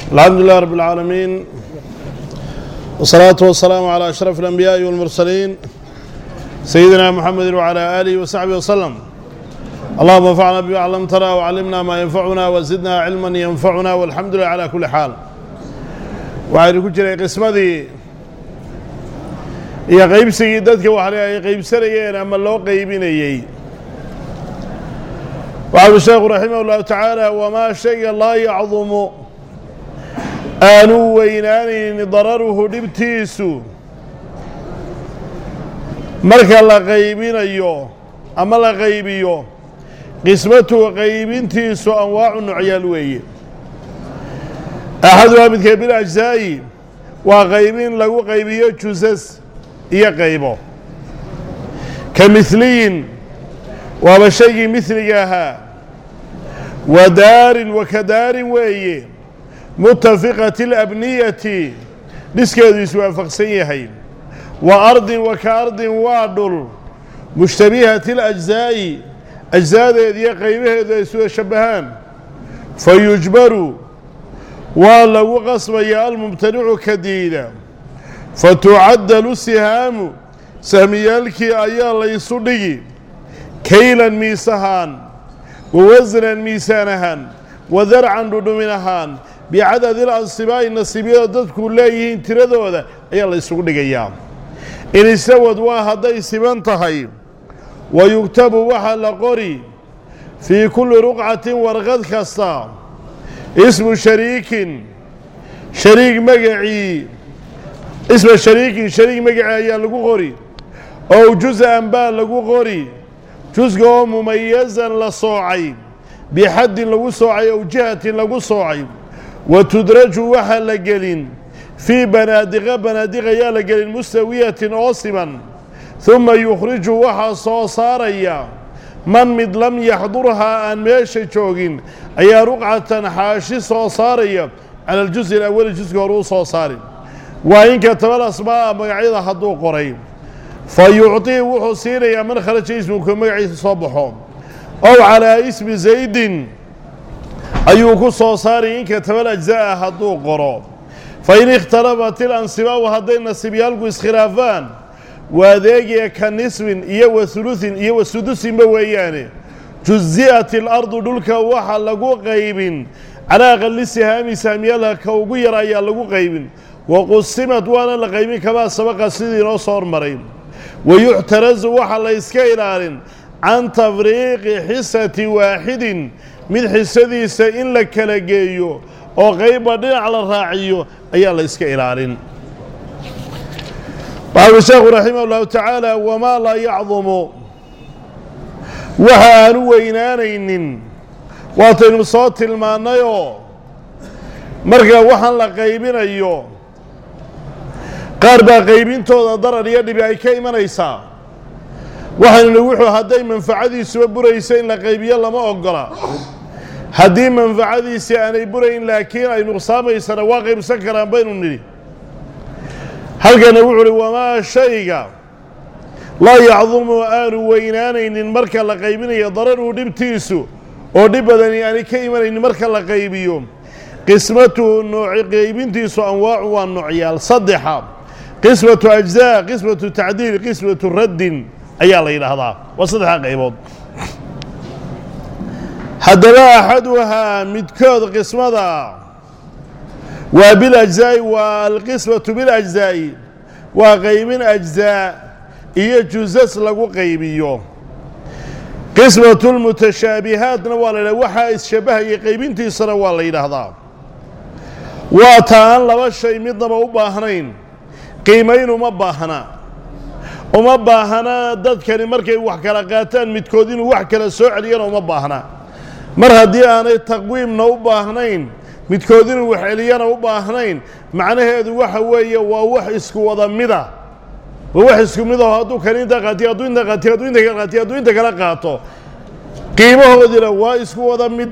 الحمد لله رب العالمين والصلاة والسلام على أشرف الأنبياء والمرسلين سيدنا محمد وعلى آله وصحبه وسلم اللهم انفعنا بما علمتنا وعلمنا ما ينفعنا وزدنا علما ينفعنا والحمد لله على كل حال waxaynu ku jiray qismadii iyo qaybsigii dadka waxle ay qaybsanayeen ama loo qaybinayey waxau sheekhu raximah ullahu tacaala wamaa shayga laa yacdumu aanu weynaanaynin dararuhu dhibtiisu marka la qaybinayo ama la qaybiyo qismatuhu qaybintiisu anwaacu nocyaal weeye axaduhaa midka bil ajzaa'i waa qaybin lagu qaybiyo jusas iyo qaybo ka midliyin waaba shaygii midliga ahaa wa daarin wa ka daarin weeye mutafiqati alabniyati dhiskeedu iswaafaqsan yahay wa ardin wa ka ardin waa dhul mushtabihati alajzaa'i ajzaadeediyo qaybaheedu ay iswada shabbahaan fa yujbaru waa lagu qasbayaa almumtanicu ka diida fa tucaddalu sihaamu sahmiyaalkii ayaa laysu dhigi kaylan miis ahaan wa wasnan miisaan ahaan wa darcan dhudhumin ahaan bicadadi lansibaa'i nasiibyada dadku leeyihiin tiradooda ayaa la ysugu dhigayaa in istawad waa hadday siban tahay wa yugtabu waxaa la qori fii kulli ruqcatin warqad kasta ismu shariikin shariig magacii isma shariikin shariig magacii ayaa lagu qori ow jus-an baa lagu qori jusga oo mumayazan la soocay bixaddin lagu soocay ow jihatin lagu soocay wa tudraju waxaa la gelin fii banaadiqa banaadiq ayaa la gelin mustawiyatin oo siman humma yukhriju waxaa soo saaraya man mid lam yaxdurhaa aan meesha joogin ayaa ruqcatan xaashi soo saaraya cala aljusi alawali juska hore u soo saari waa in katabal asmaa'a magacyada hadduu qoray fa yucطii wuxuu siinayaa man kharaja ismuka magaciisa soo baxo ow calaa ismi zaydin ayuu ku soo saaraya in katabal ajza'a hadduu qoro fa in ikhtalabat ilansibaau hadday nasiibyaalku iskhilaafaan waa adeegaya ka nisbin iyo wa hulusin iyo wa sudusinba weeyaane juzi'at ilardu dhulka waxa lagu qaybin calaa aqali sihaami saamiyaalha ka ugu yar ayaa lagu qaybin wa qusimad waana la qaybin kamaa sabaqa sidii inoo soo hormaray wa yuctarazu waxa la yska ilaalin can tafriiqi xisati waaxidin mid xisadiisa in la kala geeyo oo qaybba dhinac la raaciyo ayaa la yska ilaalin waxau sheekhu raximah ullahu tacaala wamaa laa yacdumu waxa aanu weynaanaynin waataynu soo tilmaannayoo marka waxaan la qaybinayo qaar baa qaybintooda darar iyo dhibi ay ka imanaysaa waxaynu wuxuu hadday manfacadiisuba burayso in la qaybiyo lama ogola haddii manfacadiisii aanay burayn laakiin ay nuqsaamaysana waa qaybsan karaan baynu nidhi halkana wuxuu uhi wamaa shayga laa yacdumu aanu weynaanaynin marka la qaybinayo dararuhu dhibtiisu oo dhib badani aanay ka imanaynin marka la qaybiyo qismatuhu nooci qaybintiisu anwaacu waa noocyaal saddexa qismatu ajzaa qismatu tacdiil qismatu raddin ayaa la yidhaahdaa waa saddexdaa qaybood haddaba axaduhaa midkood qismada waa biljzaa'i waa alqismatu biljzaa'i waa qaybin ajzaa iyo jusas lagu qaybiyo qismatu lmutashaabihaatna waa la yidhahda waxaa isshabahayay qaybintiisana waa la yidhaahdaa waa ta aan laba shay midnaba u baahnayn qiimayn uma baahna uma baahna dadkani markay wax kala qaataan midkood inuu wax kala soo celiyana uma baahna mar haddii aanay taqwiimna u baahnayn midkood inuu wax celiyana u baahnayn macnaheedu waxa weeye waa wax isku wada mida waa wax isku mid aho hadduu kan inta qaatiyo hadduu inta qaatiyo hadduu inta kala qaatiyo hadduu inta kala qaato qiimahoodina waa isku wada mid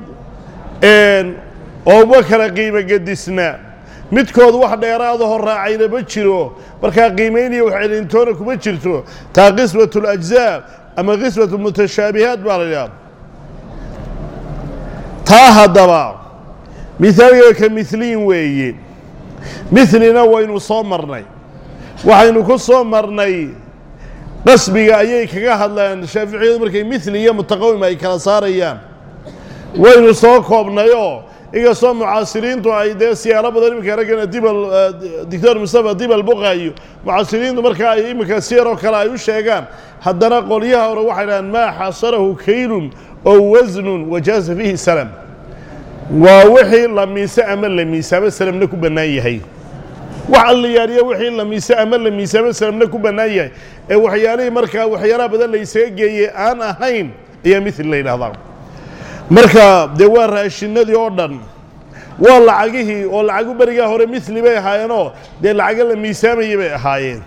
oo uma kala qiimo gedisna midkood wax dheeraadaho raacayna ma jiro markaa qiimaynaya wax celintoona kuma jirto taa qismatu اlajzaa ama qismatu mutashaabihaat baa la yidhaha taa haddaba mihaalka ka miliin weeye milina waynu soo marnay waxaynu ku soo marnay qasbiga ayay kaga hadlaan shaaficiyadu markay mili iyo mutaqawim ay kala saarayaan waynu soo koobnayoo inkastoo mucaasiriintu ay dee siyaalo badan iminka raggana dibal doctor mustafa dibal buqaayo mucaasiriintu markaa ay iminka siyaroo kale ay u sheegaan haddana qolyaha hore waxay dhahaan maa xasarahu kaylun oo wasnun wajaaza fiihi salam waa wixii la miise ama la miisaamo salamna ku bannaan yahay wax alliyaariya wixii la miise ama la miisaamo salamna ku bannaan yahay ee waxyaalihii markaa waxyaalaha badan la ysaga geeyey aan ahayn ayaa mithil la yidhahdaa marka dee waa raashinadii oo dhan waa lacagihii oo lacagu berigaa hore mithli bay ahaayeenoo dee lacago la miisaamayay bay ahaayeen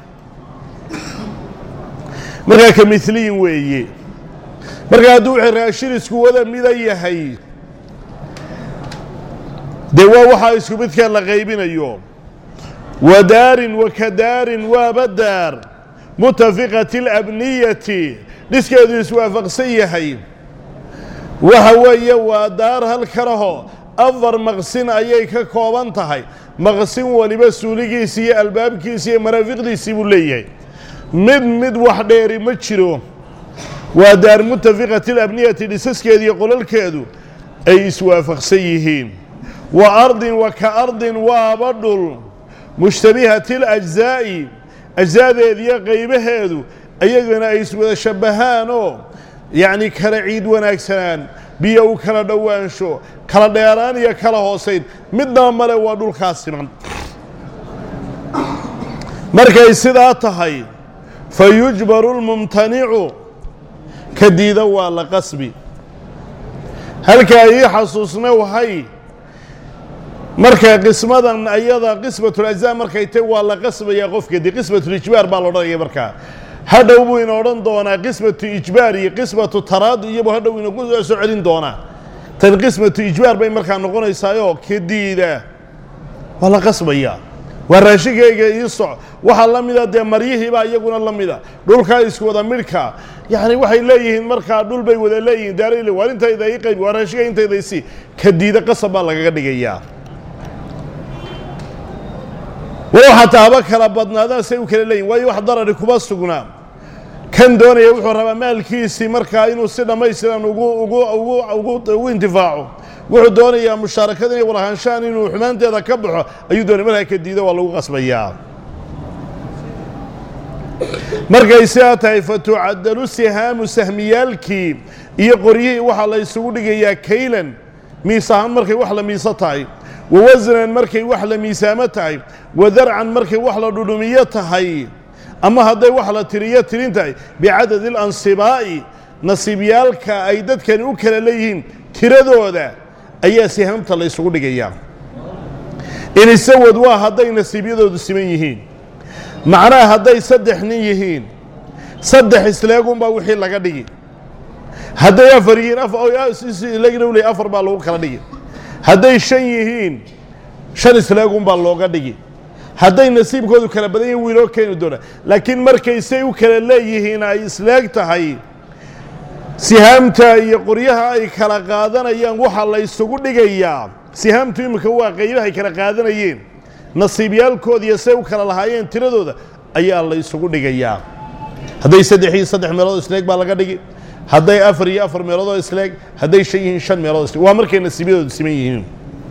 markaa ka miliyin weeye marka hadduu wixii raashin isku wada mida yahay dee waa waxaa isku midkaa la qaybinayo wa daarin wa ka daarin waaba daar mutafiqati alabniyati dhiskeedu iswaafaqsan yahay waxa weeye waa daar halkanaho afar maqsin ayay ka kooban tahay maqsin waliba suuligiisii iyo albaabkiisii iyo maraafiqdiisii buu leeyahay mid mid wax dheeri ma jiro waa daar mutafiqati alabniyati dhisaskeedu iyo qolalkeedu ay iswaafaqsan yihiin wa ardin wa ka ardin waaba dhul mushtabihati alajzaa'i ajzaadeediyo qaybaheedu ayagana ay iswada shabbahaanoo yacni kala ciid wanaagsanaan biyo u kala dhowaansho kala dheeraan iyo kala hoosayn midnaba male waa dhulkaas siman markay sidaa tahay fa yujbaru lmumtanicu ka diida waa la qasbi halkaa ii xasuusna wahay marka qismadan ayada qismatulajzaa markay tay waa la qasbayaa qofka dee qismatulijbaar baa la odhanaya markaa hadhow buu ina odhan doonaa qismatu ijbaar iyo qismatu taraadi iyabu hadhow inagu soo celin doonaa tan qismatu ijbaar bay markaa noqonaysaayoo kadiida waa la qasbayaa waa raashinkayga ii soc waxaa la mida dee maryihiibaa iyaguna la mida dhulkaa isku wada midhka yacni waxay leeyihiin markaa dhul bay wada leeyihiin daarayl waar intayda ii qayb waa raashinka intayda isi kadiida qasab baa lagaga dhigayaa walow xataa haba kala badnaadaan say u kala leeyihin waayo wax darari kuma sugnaa kan doonaya wuxuu rabaa maalkiisii markaa inuu si dhammaystiran ugu ugu ugu ugu ugu intifaaco wuxuu doonayaa mushaarakada inay walahaanshaan inuu xumaanteeda ka baxo ayuu doonaya markaa ka diida waa lagu qasbayaa markay sidaa tahay fatucadalu sihaamu sahmiyaalkii iyo qoryihii waxaa la isugu dhigayaa kaylan miis ahaan markay wax la miiso tahay wa wasnan markay wax la miisaamo tahay wa darcan markay wax la dhudhumiyo tahay ama hadday wax la tiriyo tirin tahay bicadadi alansibaa'i nasiibyaalka ay dadkani u kala leeyihiin tiradooda ayaa sihaamta la isugu dhigayaa inisawad waa hadday nasiibyadoodu siman yihiin macnaha hadday saddex nin yihiin saddex isleegunbaa wixii laga dhigi hadday afar yihiin legna afar baa lagu kala dhigi hadday shan yihiin shan isleegunbaa looga dhigi hadday nasiibkoodu kala badan yihin wiiloo keeni doona laakiin markay say u kala leeyihiin ay isleeg tahay sihaamta iyo qoryaha ay kala qaadanayaan waxaa la ysugu dhigayaa sihaamtu iminka waa qaybaha ay kala qaadanayeen nasiibyaalkooda iyo say u kala lahaayeen tiradooda ayaa la ysugu dhigayaa hadday saddex iyo saddex meelood isleeg baa laga dhigi hadday afar iyo afar meeloodoo isleeg hadday shan yihiin shan meelood isleeg waa markay nasiibyadoodu siman yihiin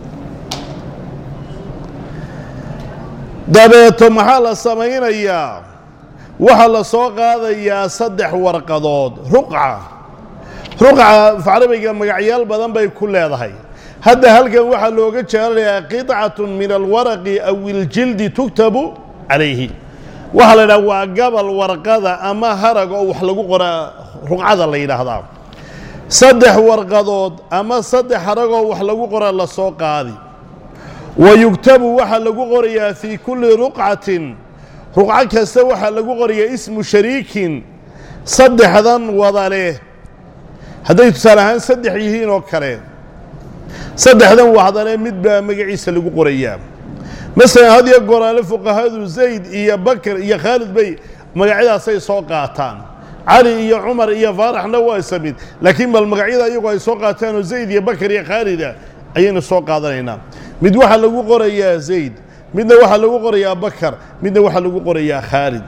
dabeeto maxaa la samaynayaa waxaa la soo qaadayaa saddex warqadood ruqca ruqca afcarabiga magacyaal badan bay ku leedahay hadda halkan waxaa looga jeelanayaa qidcatun min alwaraqi aw iljildi tugtabu calayhi waxaa la yidhaha waa gabal warqada ama harag oo wax lagu qoraa ruqcada la yidhaahdaa saddex warqadood ama saddex haragoo wax lagu qoraa la soo qaadi wa yugtabu waxaa lagu qorayaa fii kulli ruqcatin ruqco kasta waxaa lagu qorayaa ismu shariikin saddexdan wada leh hadday tusaale ahaan saddex yihiin oo kale saddexdan waxdale mid baa magaciisa lagu qorayaa masalan had iyo goraale fuqahadu zayd iyo bakr iyo khaalid bay magacyadaasay soo qaataan cali iyo cumar iyo faaraxna waa isa mid laakiin bal magacyada iyagu ay soo qaataanoo zayd iyo bakr iyo khaalida ayaynu soo qaadanaynaa mid waxaa lagu qorayaa zayd midna waxaa lagu qorayaa bakar midna waxaa lagu qorayaa khaalid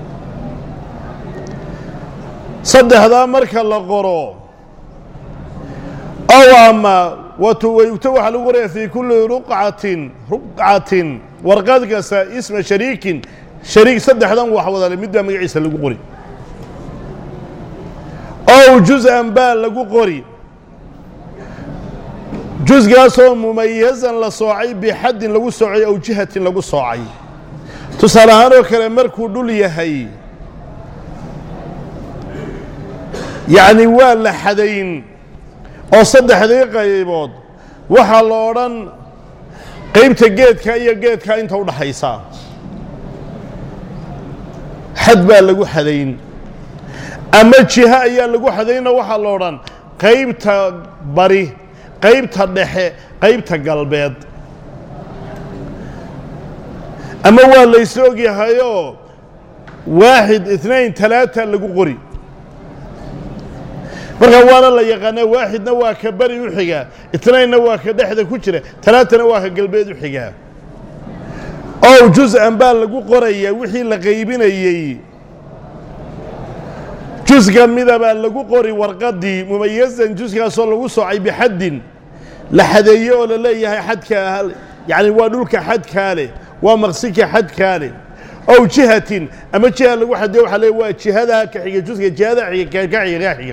saddexdaa marka la qoro ow ama watuwayugto waxaa lagu qorayaa fii kulli ruqcatin ruqcatin warqad kasta isma shariikin shariik saddexdan wax wadale mid baa magaciisa lagu qori ow juz-an baa lagu qori jusgaasoo mumayazan la soocay bixaddin lagu soocay aw jihatin lagu soocay tusaale ahaan oo kale markuu dhul yahay yacni waa la xadayn oo saddexdii qaybood waxaa la odhan qaybta geedka iyo geedka inta u dhaxaysa xad baa lagu xadayn ama jiho ayaa lagu xadaynoo waxaa la odhan qaybta bari qaybta dhexe qaybta galbeed ama waa laysla ogyahayoo waaxid itnain talaata lagu qori markaa waana la yaqaanaa waaxidna waa ka beri u xigaa itnainna waa ka dhexda ku jira talaatana waa ka galbeed u xigaa ow juz-an baa lagu qorayaa wixii la qaybinayey jusga midabaa lagu qori warqaddii mumayazan jusgaasoo lagu soocay bixaddin la xadeeye oo la leeyahay xadka yacni waa dhulka xadkaa leh waa maqsinka xadkaa leh ow jihatin ama jiha lagu xadeye waxa le waa jihadaa ka xiga jusga jihada xiga ka xiga ka xiga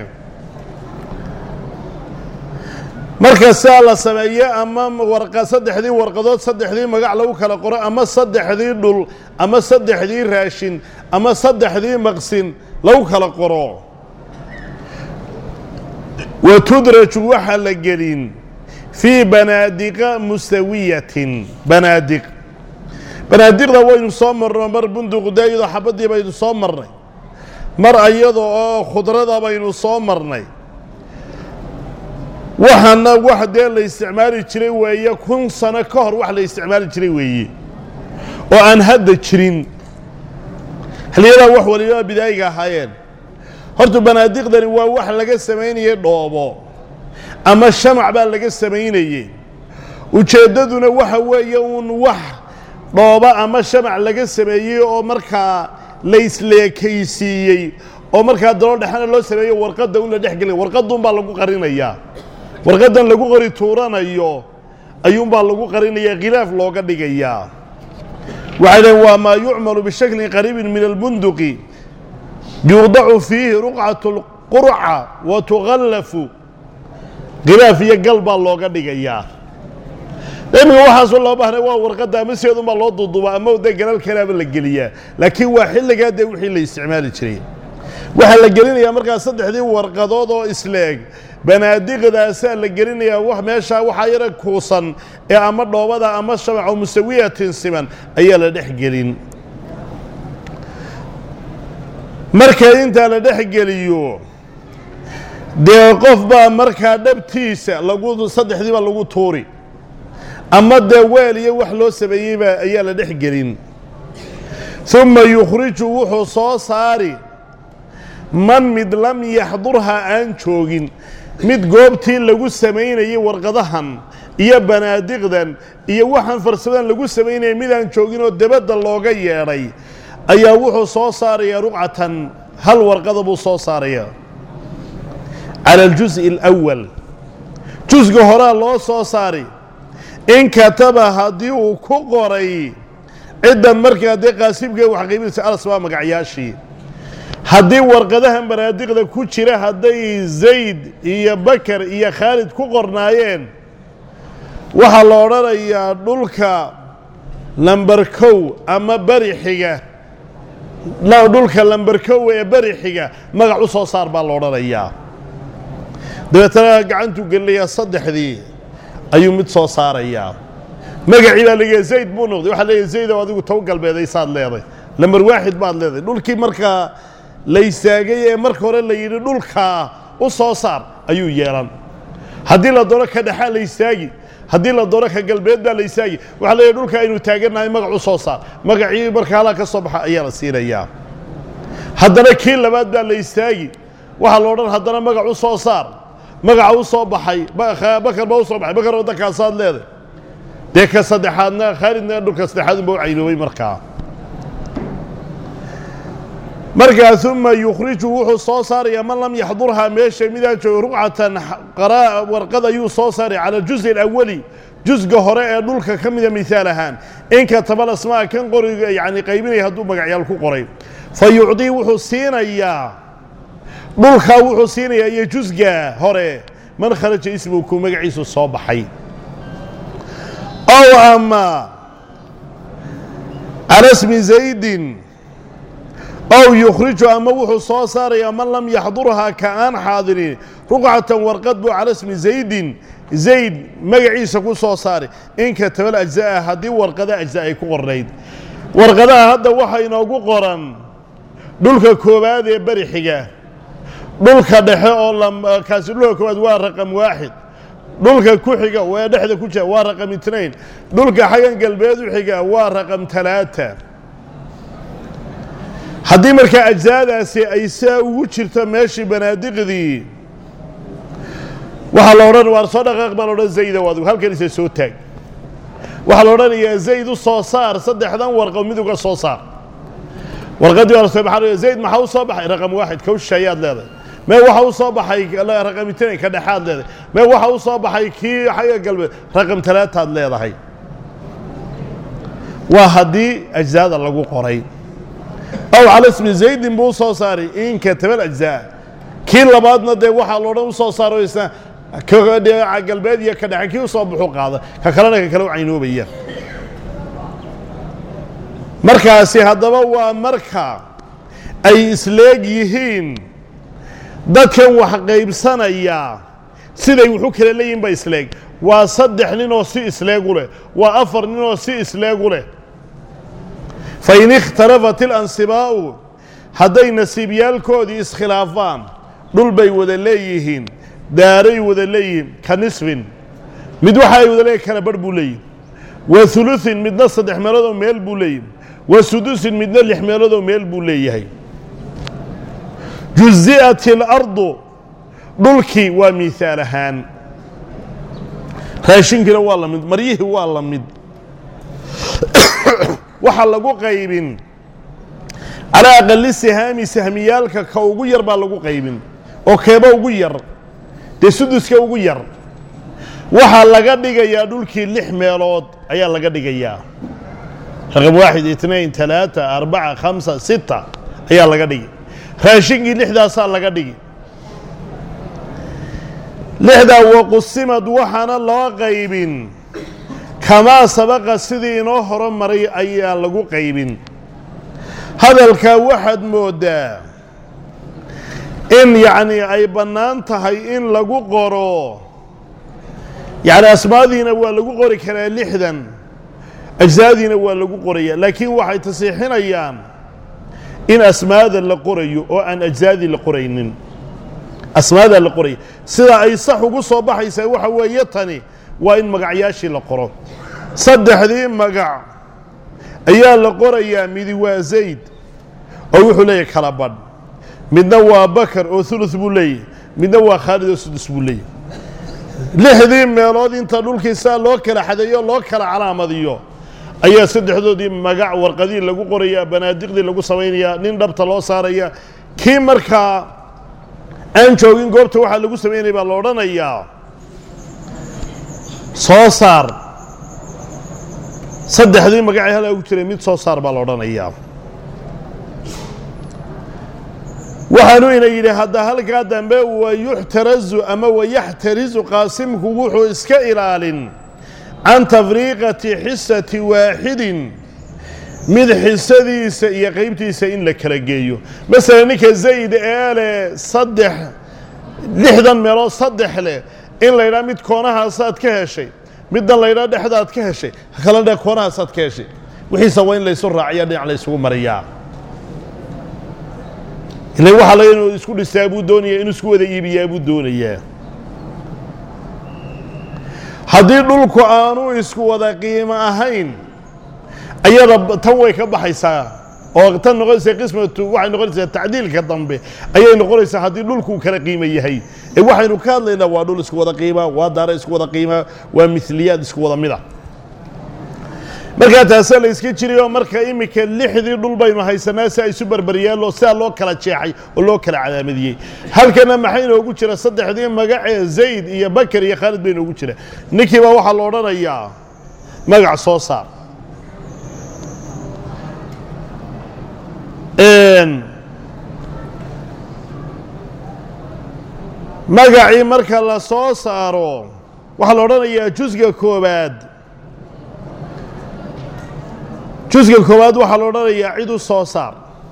marka sidaa la sameeyo ama warqa saddexdii warqadood saddexdii magac lagu kala qoro ama saddexdii dhul ama saddexdii raashin ama saddexdii maqsin lagu kala qoro wa tudraju waxaa la gelin fii banaadiqa mustawiyatin banaadiq banaadiqda waynu soo marno mar bunduqda iyadoo xabaddii baynu soo marnay mar ayada oo khudrada baynu soo marnay waxaana wax dee la isticmaali jiray weeye kun sano ka hor wax la isticmaali jiray weeye oo aan hadda jirin xilliyadaa wax waliba bidaayiga ahaayeen horta banaadiqdani waa wax laga samaynayey dhoobo ama shamac baa laga samaynayey ujeeddaduna waxa weeye uun wax dhooba ama shamac laga sameeyey oo markaa la isleekaysiiyey oo markaa dalo dhexana loo sameeyo warqadda un la dhex gelaya warqadduunbaa lagu qarinayaa warqaddan lagu qori tuuranayo ayuunbaa lagu qarinaya khilaaf looga dhigayaa waxay dhaheen waa maa yucmalu bishaklin qariibin min albunduqi yuudacu fiihi ruqcatu lqurca wa tugallafu khilaaf iyo gal baa looga dhigayaa iminka waxaasoo loo baahnay waa warqadda ama sideedunbaa loo duuduuba ama dee galal kalaaba la geliyaa laakiin waa xilligaa dee wixii la isticmaali jiray waxaa la gelinayaa markaa saddexdii warqadood oo isleeg banaadiqdaasaa la gelinayaa wax meeshaa waxaa yara kuusan ee ama dhoobada ama shamaco musawiyatin siman ayaa la dhex gelin marka intaa la dhex geliyo dee qof baa markaa dhabtiisa lagu saddexdiiba lagu tuuri ama dee weel iyo wax loo sameeyeyba ayaa la dhex gelin uma yukhriju wuxuu soo saari man mid lam yaxdurha aan joogin mid goobtii lagu samaynayey warqadahan iyo banaadiqdan iyo waxaan farsamadan lagu samaynayay midaan joogin oo debadda looga yeedhay ayaa wuxuu soo saarayaa ruqcatan hal warqada buu soo saarayaa cala aljus'i alawal jusga horaa loo soo saari in kataba haddii uu ku qoray ciddan markaa dee qaasibkee wax qaybinaysa alas waa magacyaashii haddii warqadahan banaadiqda ku jira hadday zayd iyo bakar iyo khaalid ku qornaayeen waxaa la odhanayaa dhulka lamber kow ama beri xiga dhulka lamber kow ee beri xiga magac u soo saar baa la odhanayaa dabeetana gacantuu gelinayaa saddexdii ayuu mid soo saarayaa magacii baa leeyahay zayd buu noqday waxaa leeyahay zaydow adigu toban galbeeday saad leeday lamber waaxid baad leedahay dhulkii markaa la istaagay ee marka hore la yidhi dhulkaa u soo saar ayuu yeelan haddii la doono ka dhexaa la istaagi haddii la doono ka galbeed baa la istaagi waxaa leeyahay dhulka aynu taagannahay magac u soo saar magacii marka halaa ka soo baxa ayaa la siinayaa haddana kii labaad baa la istaagi waxaa la odhan haddana magac u soo saar magaca u soo baxay bakar baa u soo baxay bakar waddankaasaad leeday dee ka saddexaadna khaalidna dhulka saddexaad unba u caynoobay markaa markaa uma yukhriju wuxuu soo saarayaa man lam yaxdurhaa meesha midaan joogo ruqcatan warqad ayuu soo saaray cala aljuzi alawali jusga hore ee dhulka ka mida mihaal ahaan in katabal asmaa kan qoriga yani qaybinaya hadduu magacyaal ku qoray fa yucdii wuxuu siinayaa dhulkaa wuxuu siinayaa iyo jusga hore man kharaja ismuhu ku magaciisu soo baxay ow ama cala smi zaydin ow yukhriju ama wuxuu soo saarayaa man lam yaxdurhaa ka aan xaadirin ruqcatan warqad buu cala smi zaydin zayd magaciisa ku soo saari in katabal ajza'a haddii warqada ajza ay ku qornayd warqadaha hadda waxa inoogu qoran dhulka koowaad ee beri xiga dhulka dhexe oo kaasi dhulka koowaad waa raqam waaxid dhulka ku xiga waa dhexda ku jira waa raqam itnayn dhulka xagan galbeed u xiga waa raqam talaata haddii markaa ajzaadaasi ay saa ugu jirto meeshii banaadiqdii waxaa la odhan waar soo dhaqaaq baa la odhan zaydow adigu halkan isa soo taag waxaa la odhanayaa zayd u soo saar saddexdan warqo mid uga soo saar warqaddii waa soo baxay zayd maxaa u soo baxay raqam waaxid kawsha ayaad leedahay mee waxa u soo baxay raqam itnayn ka dhexaad leedahay mee waxa u soo baxay kii xagga galbeed raqam talaataad leedahay waa haddii ajzaada lagu qoray aw cala smi zaydin buu u soo saaray in katabal ajzaa kii labaadna dee waxaa loodhan u soo saaro isna dhinaca galbeed iyo ka dhexe kii u soo baxu qaada ka kalena ka kale u caynoobaya markaasi haddaba waa marka ay isleeg yihiin dadkan wax qaybsanaya siday wuxu kala leeyihin ba isleeg waa saddex nin oo si isleegu leh waa afar nin oo si isleegu leh fain ikhtalafat ilansibaa'u hadday nasiibyaalkoodii iskhilaafaan dhul bay wada leeyihiin daaray wada leeyihiin ka nisfin mid waxa ay wada leeyihin kala barh buu leeyihi wa hulusin midna saddex meeloodoo meel buu leeyihi wa sudusin midna lix meeloodoo meel buu leeyahay juzi'at ilardu dhulkii waa miihaal ahaan raashinkiina waa la mid maryihii waa la mid waxaa lagu qaybin calaa aqali sihaami sahmiyaalka ka ugu yar baa lagu qaybin oo keeba ugu yar dee suduska ugu yar waxaa laga dhigayaa dhulkii lix meelood ayaa laga dhigayaa raqam waaxid itnain talaata arbaca khamsa sita ayaa laga dhigi raashinkii lixdaasaa laga dhigi lixdaa waqusimad waxaana loo qaybin kamaa sabaqa sidii inoo horo maray ayaa lagu qaybin hadalkaa waxaad mooddaa in yacnii ay bannaan tahay in lagu qoro yacni asmaadiina waa lagu qori karaa lixdan ajsaadiina waa lagu qoraya laakiin waxay tasiixinayaan in asmaada la qorayo oo aan ajsaadii la qoraynin asmaadaa la qoraya sida ay sax ugu soo baxaysaa waxa weeye tani waa in magacyaashii la qoro saddexdii magac ayaa la qorayaa midi waa zayd oo wuxuu leeyahy kala badh midna waa bakar oo hulus buu leeyahy midna waa khaalid oo sudus buu leeyahy lixdii meelood inta dhulkii saa loo kala xadeeyo loo kala calaamadiyo ayaa saddexdoodii magac warqadii lagu qorayaa banaadiqdii lagu samaynayaa nin dhabta loo saaraya kii markaa aan joogin goobta waxaa lagu samaynaya baa la odhanayaa soo saar saddexdii magacii halaa ugu jiray mid soo saar baa la odhanayaa waxaanu ina yidhi hadda halkaa dambe wayuxtarazu ama wayaxtarizu qaasimku wuxuu iska ilaalin can tafriiqati xisati waaxidin mid xisadiisa iyo qaybtiisa in la kala geeyo masalan ninka zayd ee leh saddex lixdan meelood saddex leh in la ydhaha mid koonahaasaad ka heshay middan la ydhaha dhexdaad ka heshay kala dhe koonahaasaad ka heshay wixiisa waa in laysu raaciya dhinac laysugu mariyaa ila waxaa laga inuu isku dhistaa buu doonaya inuu isku wada iibiyaa buu doonayaa haddii dhulku aanu isku wada qiimo ahayn ayada tan way ka baxaysaa oo tan noqonaysa qismatu waxay noqonaysaa tacdiilka dambe ayay noqonaysaa haddii dhulku kala qiimo yahay ee waxaynu ka hadlaynaa waa dhul isku wada qiima waa daara isku wada qiima waa miliyaad isku wada mida markaa taasa la iska jirayo marka iminka lixdii dhul baynu haysanaa si ay isu barbaryaallo sidaa loo kala jeexay oo loo kala cadaamadiyey halkana maxay inoogu jira saddexdii magacee zayd iyo bakar iyo khaalid bay inoogu jira ninkiiba waxaa la odhanayaa magac soo saar magacii marka la soo saaro waxaa la odhanayaa jusga koobaad jusga koowaad waxaa la odhanayaa cid u soo saar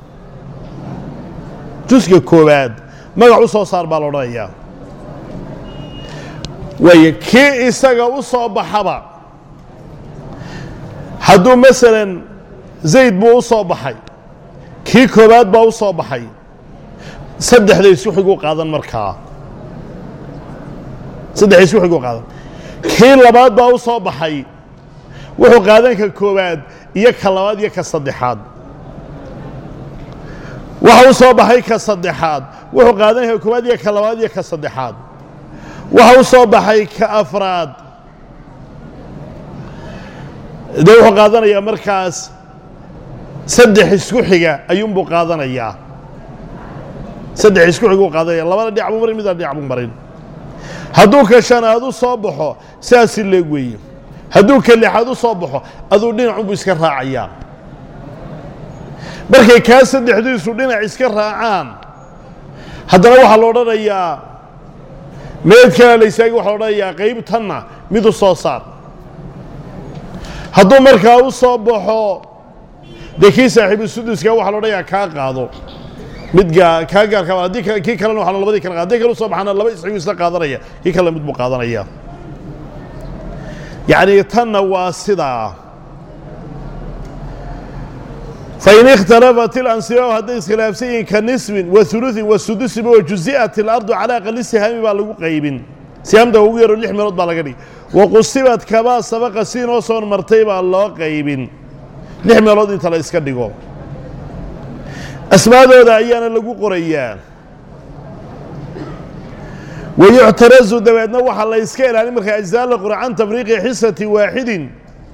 jusga koowaad magac u soo saar baa la odhanayaa waaye kii isaga u soo baxaba hadduu masalan zayd buu u soo baxay kii koowaad baa u soo baxay saddexda isku xigu qaadan markaa saddexda isku xigu qaadan kii labaad baa u soo baxay wuxuu qaadan ka koowaad iyo ka labaad iyo ka saddexaad waxa u soo baxay ka saddexaad wuxuu qaadan ka koowaad iyo ka labaad iyo ka saddexaad waxa u soo baxay ka afraad dee wuxuu qaadanayaa markaas saddex isku xiga ayuunbuu qaadanayaa saddex isku xiguu qaadanaya labada dhinac buu marin midna dhinac buu marin hadduu ka shanaad u soo baxo sidaasi leeg weeye hadduu ka lixaad u soo baxo aduu dhinacunbuu iska raacayaa markay kaa saddexdiisu dhinac iska raacaan haddana waxaa la odhanayaa meed kala la istaagi waxa la odhanayaa qaybtanna mid u soo saar hadduu markaa u soo baxo dee kii saaxiibu suduska waxa la odhanayaa kaa qaado mid gaa kaa gaarka haddii kii kalena waxaa labadii kala haddii kale u soo baxana laba isxigu isla qaadanaya kii kalena mid buu qaadanaya yacni tanna waa sidaa fain ikhtalafat ilansibaab hadday iskhilaafsan yihiin ka nisbin wa huluثin wa sudusiba wa juzi'at ilardu calaa aqali sihaami baa lagu qaybin sihaamta ugu yaro lix meelood baa laga dhigi wa qusibat kabaa sabaqa si inoo soo martay baa loo qaybin lix meelood inta la iska dhigo asmaadooda ayaana lagu qorayaa wayuctarazu dabeedna waxaa la yska ilaalin markaa ajzaa la qora can tafriiqi xisati waaxidin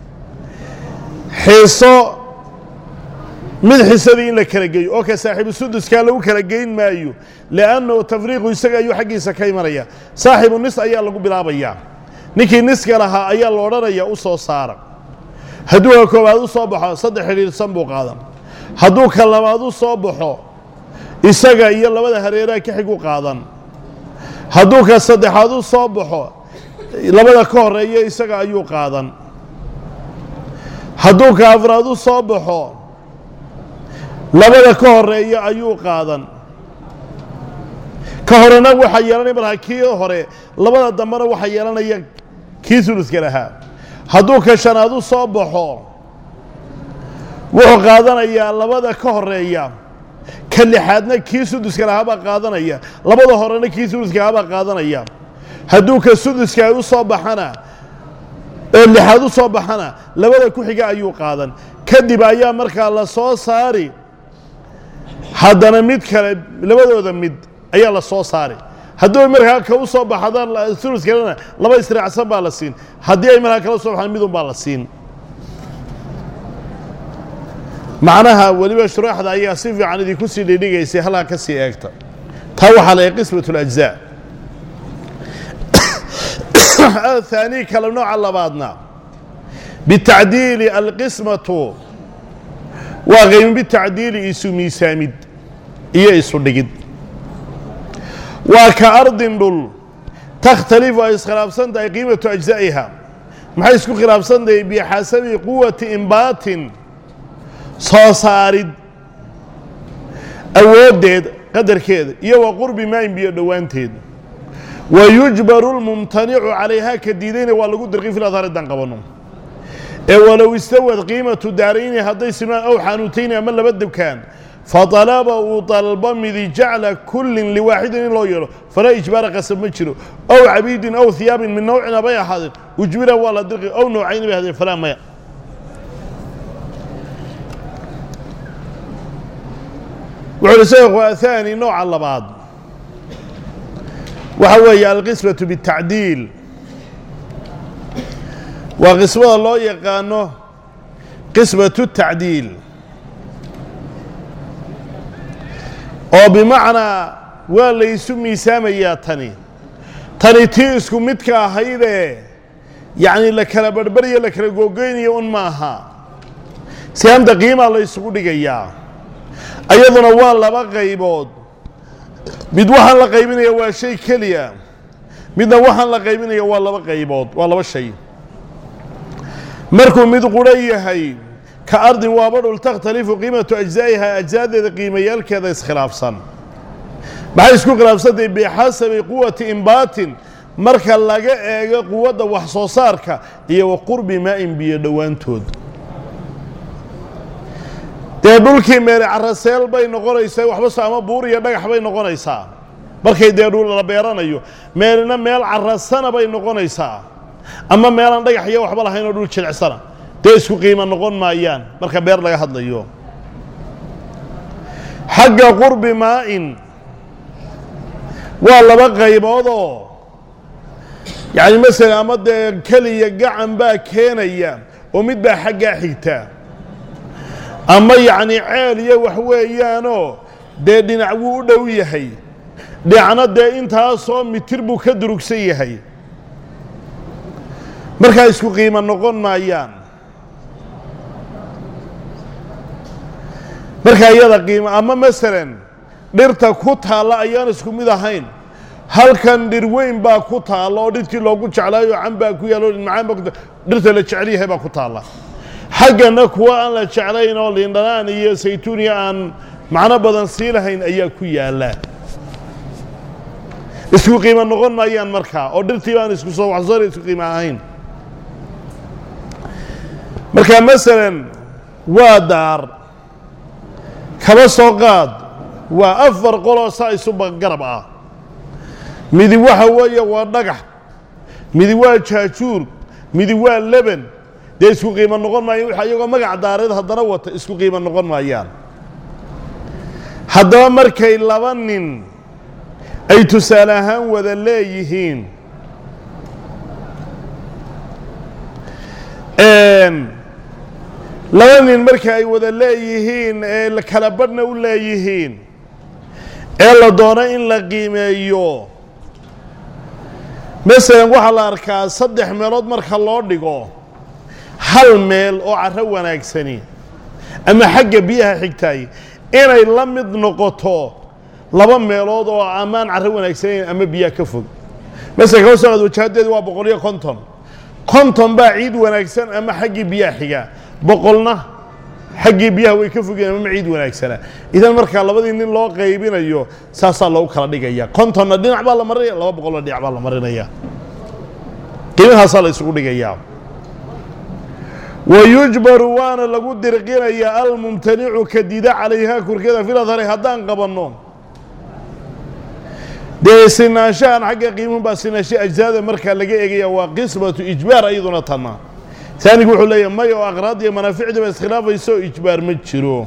xiso mid xisadii in la kala geeyo oo ka saaxiibu suduskaa lagu kala geyn maayo liannahu tafriiqu isaga ayuu xaggiisa ka imanaya saaxibu nis ayaa lagu bilaabayaa ninkii niska lahaa ayaa la odhanaya u soo saara hadduu ka koowaad u soo baxo saddex xidhiidhsan buu qaadan hadduu ka labaad u soo baxo isaga iyo labada hareeraha ka xigu qaadan hadduu ka saddexaad u soo baxo labada ka horeeya isaga ayuu qaadan hadduu ka afraad u soo baxo labada ka horeeya ayuu qaadan ka horena waxaa yeelanaya markaa kii hore labada dambena waxaa yeelanaya kii suluska lahaa hadduu ka shanaad u soo baxo wuxuu qaadanayaa labada ka horeeya ka lixaadna kii suduska lahaabaa qaadanaya labada horena kii suduska lahaabaa qaadanaya hadduu ka suduska u soo baxana oo lixaad u soo baxana labada ku xiga ayuu qaadan kadib ayaa markaa la soo saari haddana mid kale labadooda mid ayaa la soo saari hadduu markaa ka u soo baxadaan sulus kalena laba israacsan baa la siin haddii ay markaa kala soo baxaan midun baa la siin macnaha weliba shuraaxda ayaa si fiican idinku sii dhidhigaysay halkaa ka sii eegta taa waxaa la qismat اlأجزاء الثاني kale nooca labaadna bitacdiili alqismatu waa qaymin bitacdiili isu miisaamid iyo isu dhigid waa ka ardin dhul takhtalifu ay iskhilaafsan tahay qiimatu ajza'iha maxay isku khilaafsan tahay bixasabi quwati imbaatin soo saarid awooddeed qadarkeeda iyo wa qurbi maayin biyo dhowaanteed wa yujbaru lmumtanicu calayhaa ka diidayna waa lagu dirqi fil adhaar haddaan qabanno ee walow istawad qiimatu daarayni hadday simaan ow xanuutayni ama laba dukaan faطalaba uu dalbo midi jacla kullin liwaaxidin in loo yeelo falaa ijbaara qasab ma jiro ow cabiidin ow hiyaabin min nawcina bay ahaadeen ujbira waa la dirqi ow nawcayni bay ahaadeen falaa maya wuxuu uhi sheekhu athani nooca labaad waxa weeye alqismatu bitacdiil waa qismada loo yaqaano qismatu tacdiil oo bimacnaa waa laysu miisaamayaa tani tani tii isku midka ahaydee yacni la kala barhbariyo la kala googoynayo un maaha sihaamta qiimaa la ysugu dhigayaa ayaduna waa laba qaybood mid waxaan la qaybinaya waa shay keliya midna waxaan la qaybinaya waa laba qaybood waa laba shay markuu mid quro yahay ka ardin waaba dhul takhtalifu qiimatu ajzaa'iha ajzaadeeda qiimayaalkeeda iskhilaafsan maxay isku khilaafsantahay bixasabi quwati imbaatin marka laga eego quwadda wax soo saarka iyo wa qurbi maa'in biyo dhowaantood dee dhulkii meele caraseel bay noqonaysaa waxba so ama buur iyo dhagax bay noqonaysaa markay dee dhul la beeranayo meelna meel carasana bay noqonaysaa ama meelaan dhagax iyo waxba lahayn oo dhul jilicsana dee isku qiimo noqon maayaan marka beer laga hadlayo xagga qurbi maa'in waa laba qayboodoo yacni masalan ama dee keliya gacan baa keenaya oo mid baa xaggaa xigta ama yacni ceel iyo wax weeyaanoo dee dhinac wuu u dhow yahay dhinacna dee intaasoo mitir buu ka durugsan yahay markaa isku qiimo noqon maayaan markaa iyada qiimo ama masalan dhirta ku taalla ayaan isku mid ahayn halkan dhir weyn baa ku taalla oo dhirtii loogu jeclaayo can baa ku yaalo macaan baa ku dhirta la jecel yahay baa ku taalla xaggana kuwa aan la jeclayn oo liindhanaan iyo saytuuniya aan macno badan sii lahayn ayaa ku yaalla isku qiimo noqon maayaan markaa oo dhirtii baan isku soo waxsoola isku qiimo ahayn marka masalan waa daar kaba soo qaad waa afar qoloo saa isuba garab ah midi waxa weeye waa dhagax midi waa jaajuur midi waa leban dee isku qiimo noqon maayaan waxa iyagoo magac daareed haddana wata isku qiimo noqon maayaan haddaba markay laba nin ay tusaale ahaan wada leeyihiin laba nin marka ay wada leeyihiin ee kala badhna u leeyihiin ee la doono in la qiimeeyo masalan waxaa la arkaa saddex meelood marka loo dhigo hal meel oo carro wanaagsani ama xagga biyaha xigtaay inay la mid noqoto laba meelood oo amaan carro wanaagsanayn ama biyaha ka fog masalan kaba soo qaad wajahaddeedu waa boqol iyo konton konton baa ciid wanaagsan ama xaggii biyaha xiga boqolna xaggii biyaha way ka fogeen ama ciid wanaagsana idan markaa labadii nin loo qaybinayo saasaa loogu kala dhigaya kontonna dhinac baa la marinaya laba boqolna dhinac baa la marinaya qiimahaasaa la isugu dhigayaa wayujbaru waana lagu dirqinayaa almumtanicu ka dida calayhaa korkeeda filadhari haddaan qabanno dee sinaanshahan xagga qiimuhu baa sinaansha ajsaada markaa laga eegaya waa qismatu ijbaar ayaduna tanna taanigu wuxuu leeyahay may oo aqraad iyo manaaficdiiba iskhilaafayso ijbaar ma jiro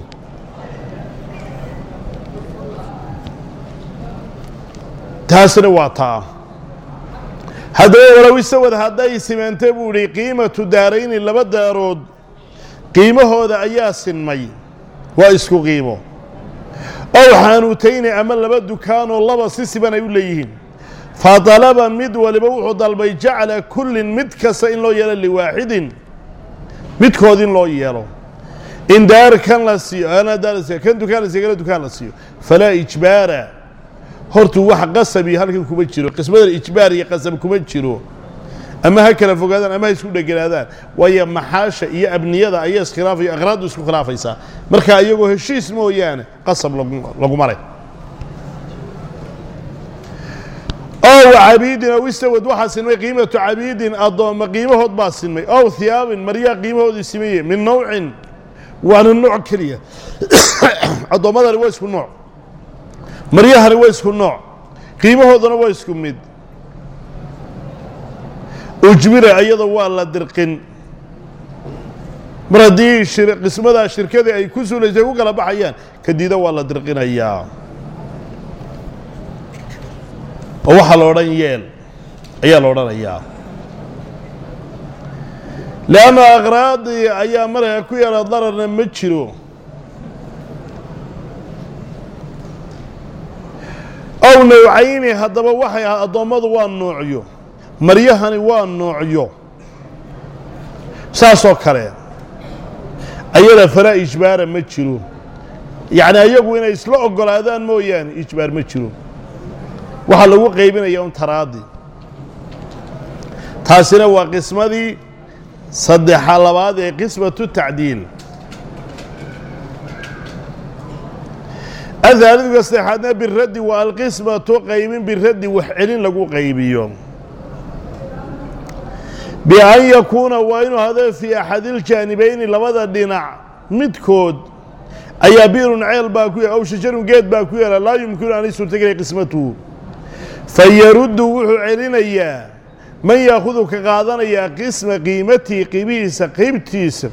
taasina waa taa haddaba walow isawad hadday simeentay buu idhi qiimatu daarayni laba daarood qiimahooda ayaa sinmay waa isku qiimo ow xaanuutayni ama laba dukaanoo laba si siban ay u leeyihiin fa dalaba mid waliba wuxuu dalbay jacla kullin mid kasta in loo yeelo liwaaxidin midkood in loo yeelo in daar kan la siiyo ana daar la siiyo kan dukaan la siiyo kana dukaan la siiyo falaa ijbaara hortuu wax qasabi halkan kuma jiro qismadan ijbaar iyo qasab kuma jiro ama ha kala fogaadaan ama ha isku dheganaadaan waayo maxaasha iyo abniyada ayaa iskhilaafaya aqraaddu isku khilaafaysaa marka iyagoo heshiis mooyaane qasab laguma leh ow cabiidin ow istawad waxaa sinmay qiimatu cabiidin addoomma qiimahood baa sinmay ow hiyaabin maryaa qiimahoodii simaye min nawcin waana nooc keliya addoommadani waa isku nooc maryahani waa isku nooc qiimahoodana waa isku mid ujbira iyada waa la dirqin mar haddii qismadaa shirkadii ay ku suulaysay ku kala baxayaan kadiida waa la dirqinayaa oo waxaa la odhan yeel ayaa la odhanayaa leanna aqraadii ayaa markaa ku yaala dararna ma jiro ow nawcayni haddaba waxay ahaa addoommadu waa noocyo maryahani waa noocyo saasoo kale ayada falaa ijbaara ma jiro yacni ayagu inay isla oggolaadaan mooyaane ijbaar ma jiro waxaa lagu qaybinaya un taraadi taasina waa qismadii saddexa labaad ee qismatu tacdiil ahaaliduka saddexaadna biraddi waa alqismatu qaybin biraddi wax celin lagu qaybiyo bian yakuuna waa inuu hado fii axadiljaanibayni labada dhinac midkood ayaa biirun ceel baa ku yaala aw shajarun geed baa ku yaala laa yumkinu an suurtagelay qismatuhu fayaruddu wuxuu celinayaa man yaakudu ka qaadanayaa qisma qiimatihi qiimihiisa qaybtiisa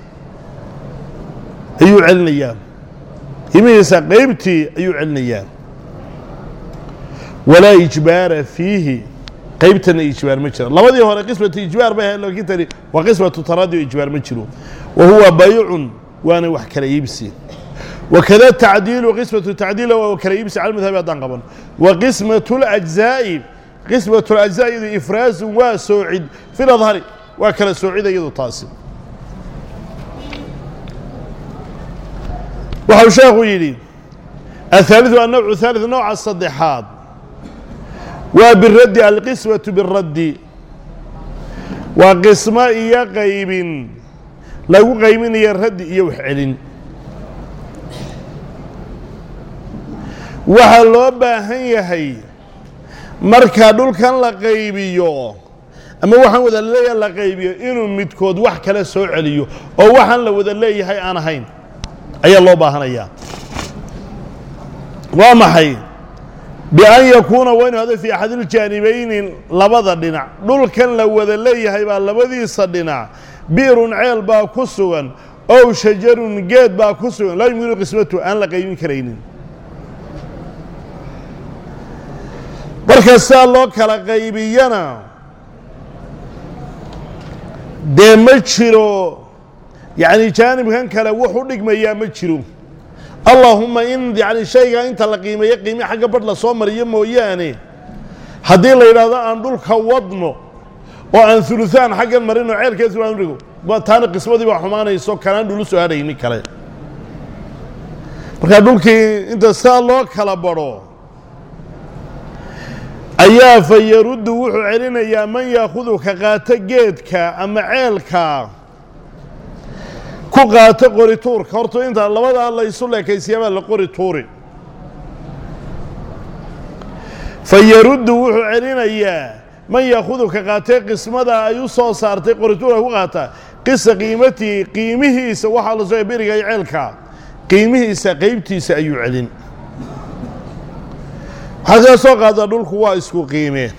ayuu celinayaa qiimihiisa qaybtii ayuu celinayaa walaa ijbaara fiihi qaybtana ijbaar ma jira labadii hore qismatu ijbaar bay ahayd laakiin tani waa qismatu taradi o ijbaar ma jiro wa huwa baycun waana wax kala iibsi wakada tacdiilu qismatu tacdiila waa kala iibsi cala madhabi haddaan qaban wa qismatu اlajzaa'i qismatu اlajzaa'i iyadu ifraasun waa soocid fi ladhari waa kala soocida iyadu taasi waxau sheekhu yidhi ahaaliثu annawcu haalid nooca saddexaad waa biraddi alqismatu biraddi waa qismo iyo qaybin lagu qaybinaya raddi iyo wax celin waxaa loo baahan yahay marka dhulkan la qaybiyo ama waxaan wada leeyahay la qaybiyo inuu midkood wax kale soo celiyo oo waxaan la wada leeyahay aan ahayn ayaa loo baahanayaa waa maxay bian yakuuna waa inu hado fii axadiljaanibayni labada dhinac dhulkan la wada leeyahay baa labadiisa dhinac bi'run ceel baa ku sugan ow shajarun geed baa ku sugan laa yumkinu qismatu aan la qaybin karaynin marka sidaa loo kala qaybiyana dee ma jiro yacni jaanibkan kale wuxu dhigmayaa ma jiro allaahumma in yani shaygaa inta la qiimeeyo qiime xagga badh la soo mariyo mooyaane haddii la yidhaahdo aan dhulka wadno oo aan huluhaan xaggan marino ceelkeesu aan dhigo taana qismadii baa xumaanayso kanaan dhulu soo hadhayni kale markaa dhulkii inta sidaa loo kala badho ayaa fa yaruddu wuxuu celinayaa man yaakudu ka qaato geedka ama ceelka ku qaato qori tuurka horta intaa labadaa la isu leekaysiyaabaa la qori tuuri fa yaruddu wuxuu celinayaa man yaakudu ka qaatee qismada ay u soo saartay qori tuurka ku qaata qisa qiimatii qiimihiisa waxaa la soo beriga iyo ceelka qiimihiisa qeybtiisa ayuu celin waxaa kaga soo qaada dhulku waa isku qiime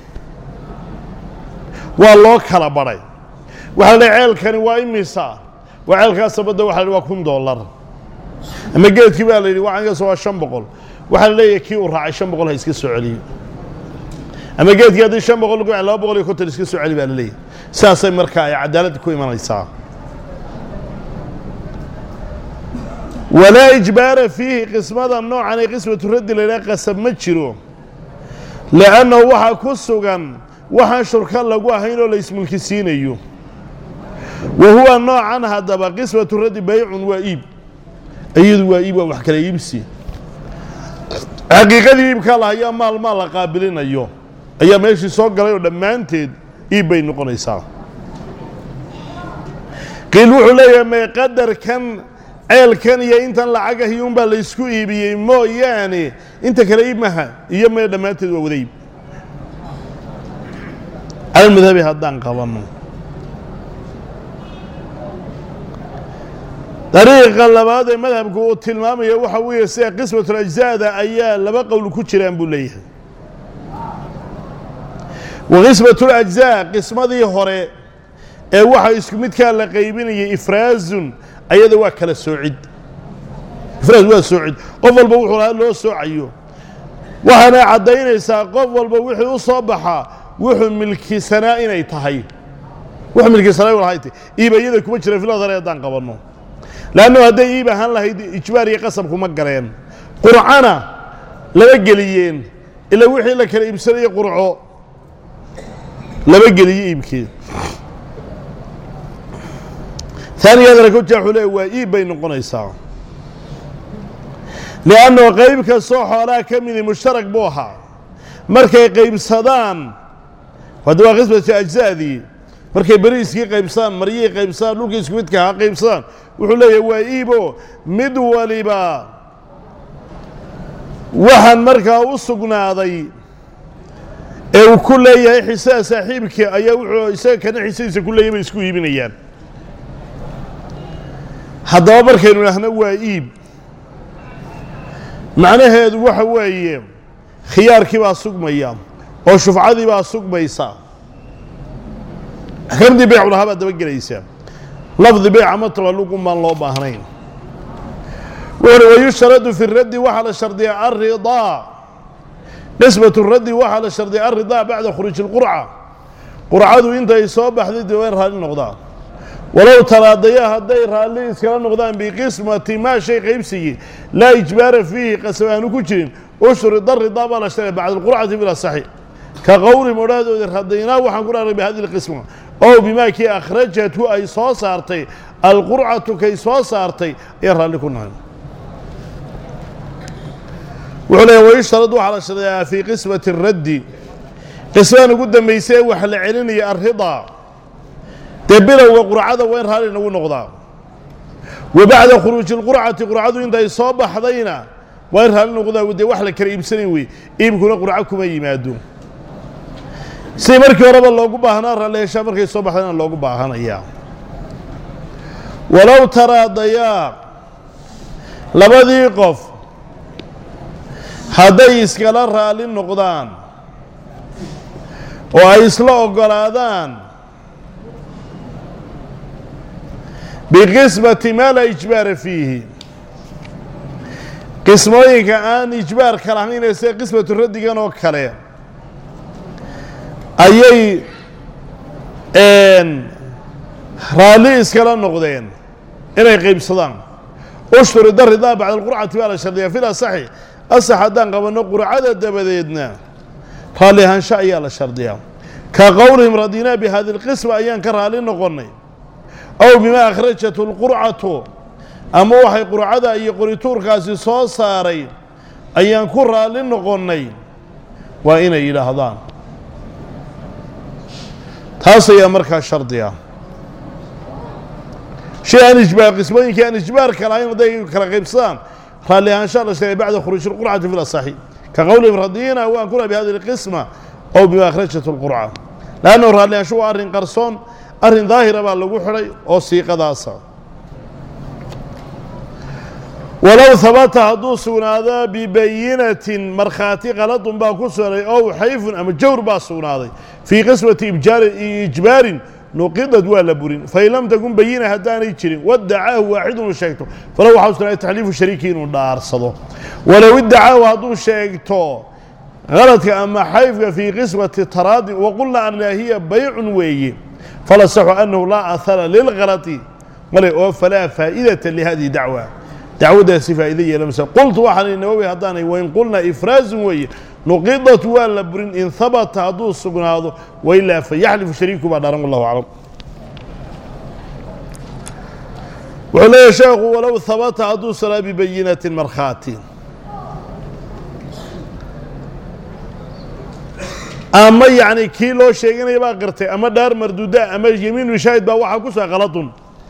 waa loo kala badhay waxaa la ceelkani waa imisa waa ceelkaasa badda waxa la waa kun dollar ama geedkii baa la yidhi wacankaas waa shan boqol waxaa la leeyahay kii uu raacay shan boqol ha iska soo celiyo ama geedkii haddii shan boqol lagu laba boqol iyo konton iska soo celi baa la leeyahay sidaasay marka ay cadaaladda ku imanaysaa walaa ijbaara fiihi qismada noocan ee qismatu raddi la yidhaha qasab ma jiro li'annahu waxaa ku sugan waxaan shurka lagu ahayn oo la ismulkisiinayo wa huwa noocan haddaba qismatu raddi baycun waa iib iyadu waa iib waa wax kala iibsi xaqiiqadii iibkaa lahayaa maal maal la qaabilinayo ayaa meeshii soo galay oo dhammaanteed iib bay noqonaysaa qiil wuxuu leeyahay mee qadarkan ceelkan iyo intan lacagahi unbaa la ysku iibiyey mooyaane inta kale iib maha iyo mee dhammaanteed waa wada iib calalmadhabi haddaan qabanno dariiqa labaad ee madhabku uu tilmaamaya waxa weeye sida qismatulajzaada ayaa laba qowl ku jiraan buu leeyahay wa qismatulajzaa qismadii hore ee waxa isku midkaa la qaybinayay ifraazun ayada waa kala soocid ifraad waa soocid qof walba wuxuu lahaa loo soocayo waxaana caddaynaysaa qof walba wixii u soo baxaa wuxuu milkisanaa inay tahay wuxuu milkisanaa lahay tahay iib iyada kuma jira filadare haddaan qabanno leannu hadday iib ahaan lahayd ijbaar iyo qasab kuma galeen qurcana lama geliyeen ilaa wixii la kala iibsanaya qurco lama geliyo iibkeed taaniyadana koja wuxuu leeya waa iib bay noqonaysaa li'annahu qayb kastoo xoolaha ka midi mushtarak buu ahaa markay qaybsadaan hadda waa qismatu ajza'dii markay beriiskii qaybsadaan maryihii qaybsadaan dhulkii isku midka ha qaybsadaan wuxuu leeyahay waa iibo mid waliba waxaan markaa u sugnaaday ee uu ku leeyahay xisaha saaxiibkii ayaa wuxuu isaga kana xisadiisa ku leeyahay bay isku iibinayaan haddaba markaynu idhaahno waa iib macnaheedu waxa weeye khiyaarkii baa sugmaya oo shufcadii baa sugmaysa axkaamdii beyc lahaa baa daba gelaysa lafdi beyc ama taballuqun baan loo baahnayn wuxuuhi wayushtaradu fi raddi waxaa la shardiyaa alridaa nisbatu raddi waxaa la shardiyaa alridaa bacda khuruuji اlqurca qurcadu intay soo baxday dee waa in raalli noqdaan walow taraadaya hadday raalli iskala noqdaan biqismati maa shay qaybsigii laa ijbaara fiihi qasab aanu ku jirin ushrida ridaa baa la shardiya bacda alqurcati bila saxi ka qowli modhahdoodi radaynaa waxaan ku dhaarnay bihadi lqisma ow bimaa kii akhrajathu ay soo saartay alqurcatu kay soo saartay ayaan raalli ku nahay wuxuu leeya wayushtarad waxaa la shardiyaa fii qismati raddi qismadan ugu dambaysa ee wax la celinaya alridaa dee bilowga qurcada waa in raalli nagu noqdaa wa bacda khuruuji lqurcati qurcadu intay soo baxdayna waa in raalli noqdaa dee wax la kala iibsanayn wey iibkuna qurco kuma yimaado si markii horeba loogu baahnaa raalli heshaa markay soo baxdayna loogu baahanayaa walow taraadayaa labadii qof hadday iskala raalli noqdaan oo ay isla oggolaadaan biqismati maa laa ijbaara fiihi qismooyinka aan ijbaarka lahayn sida qismatu raddigan oo kale ayay raalli iskala noqdeen inay qaybsadaan ushturida ridaa bacda alqurcati baa la shardiyaa fil asaxi asax haddaan qabanno qurcada dabadeedna raalli ahaansho ayaa la shardiyaa ka qowlihim radinaa bi hadi lqisma ayaan ka raalli noqonnay ow bimaa akhrajatu lqurcatu ama waxay qurcada iyo qorituurkaasi soo saaray ayaan ku raalli noqonnay waa inay yidhaahdaan taas ayaa markaa shardi ah shay aan ijbaar qismooyinkii aan ijbaarka lahayn hadday kala qaybsadaan raalli ahaanshaa la sheegay bacda khuruuji lqurcati fi lasaxi ka qowlihim radiyina waan kuna bi hadi lqisma ow bima akhrajatu lqurca laannahu raalli ahaansho waa arrin qarsoon arrin daahira baa lagu xidhay oo siiqadaasa walow habata hadduu sugnaado bibayinatin markhaati qaladun baa ku sugnay ow xayfun ama jawr baa sugnaaday fii qismati ijbaarin nuqidad waa la burin fain lam takun bayina haddaanay jirin wadacaahu waaxidun uu sheegto falow waxaa sugnaaday taxliifu shariiki inuu dhaarsado walow iddacaahu hadduu sheegto qaladka ama xayfka fii qismati taraadin waqulna anna hiya baycun weeye falasaxu annahu laa ahara lilkalati male oo falaa faa'idata lihadihi dacwa dacwaddaasi faa'ido yeelamasa qultu waxaan nawowi haddaanay wain qulna ifraazun weeye nuqidat waa la burin in habata hadduu sugnaado wailaa fayaxlifu shariiku baa dharan wallahu aclam wuxuu leeyahy sheekhu walow habata hadduu salaa bibayinatin markhaati ama yacni kii loo sheeganaya baa qirtay ama dhaar marduuda ama yemiinu shaahid baa waxaa ku suga qaladun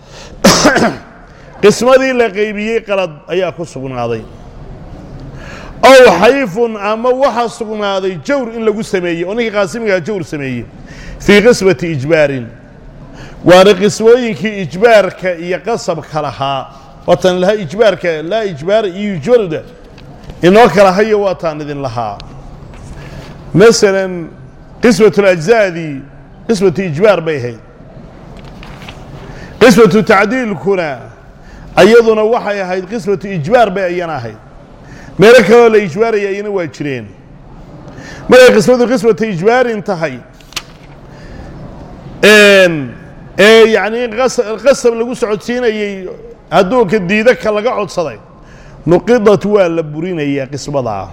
qismadii la qaybiyey qalad ayaa ku sugnaaday ow xayfun ama waxaa sugnaaday jawr in lagu sameeyey oo ninkii qaasimigaa jawr sameeyey fii qismati ijbaarin waana qismooyinkii ijbaarka iyo qasabka lahaa waatan lahaa ijbaarka laa ijbaara iyo yujbaruda inoo kala hayo waataan idin lahaa masalan qismatu lajzaadii qismatu ijbaar bay ahayd qismatu tacdiilkuna ayaduna waxay ahayd qismatu ijbaar bay ayana ahayd meelo kaloo la ijbaaraya ayana waa jireen markay qismadu qismatu ijbaarin tahay ee yacnii qasab lagu socodsiinayey hadduu ka diida ka laga codsaday nuqidat waa la burinayaa qismadaa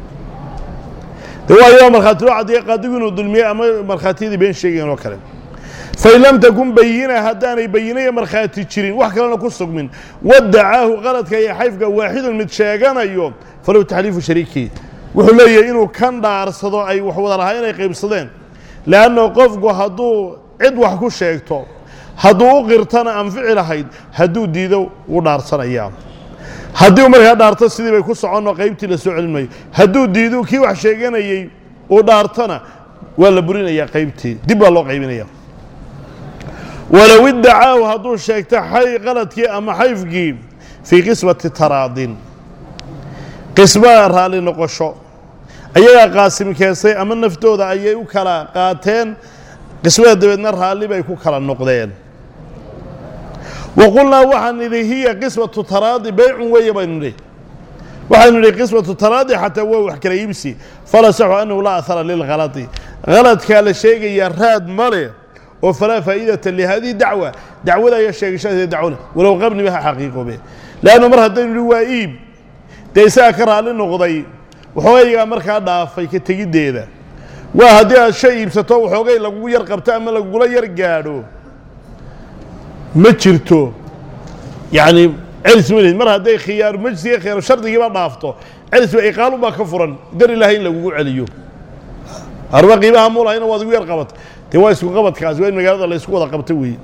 de waayo markhaati loo caddeeye qaadigu inuu dulmiyey ama markhaatiyadii been sheegayan oo kale fain lam takun bayina haddaanay bayinaya markhaati jirin wax kalena ku sugmin wadacaahu qaladka iyo xayfka waaxidun mid sheeganayo falow taxliifu shariiki wuxuu leeyahay inuu kan dhaarsado ay wax wada lahaa inay qaybsadeen leanno qofku hadduu cid wax ku sheegto hadduu u qirtana anfici lahayd hadduu diido wuu dhaarsanayaa haddii u markaa dhaarto sidii bay ku soconno qaybtii la soo celin maayo hadduu diido kii wax sheeganayey uu dhaartona waa la burinayaa qaybtii dib baa loo qaybinaya walow iddacaahu hadduu sheegto xay qaladkii ama xayfkii fii qismati taraadin qisma raalli noqosho ayagaa qaasim keensay ama naftooda ayay u kala qaateen qismada dabeedna raalli bay ku kala noqdeen wa qulnaa waxaan nidhi hiya qismatu taraadi beycun weeye baynu nidhi waxaynu nidhi qismatu taraadi xataa waa wax kala iibsi fala saxu annahu laa ahara lilkhaladi haladkaa la sheegayaa raad ma leh oo falaa faa'idata lihadihi dacwa dacwada ayaa sheegashadeeda dacwo leh walow qabniba ha xaqiiqoobe leanna mar haddaynu nidhi waa iib dee isagaa ka raalli noqday waxoogaygaa markaa dhaafay ka tegiddeeda waa haddii aad shay iibsato waxoogay lagugu yar qabto ama lagugula yar gaadho ma jirto yacni celis ma lihid mar hadday khiyaaru majsiga khiyaaru shardigiiba dhaafto celis ba iqaalun baa ka furan dar ilaahay in lagugu celiyo arba qiimaha muulahayna waad igu yar qabatay dee waa isku qabadkaasi waa in magaalada la isku wada qabto weeye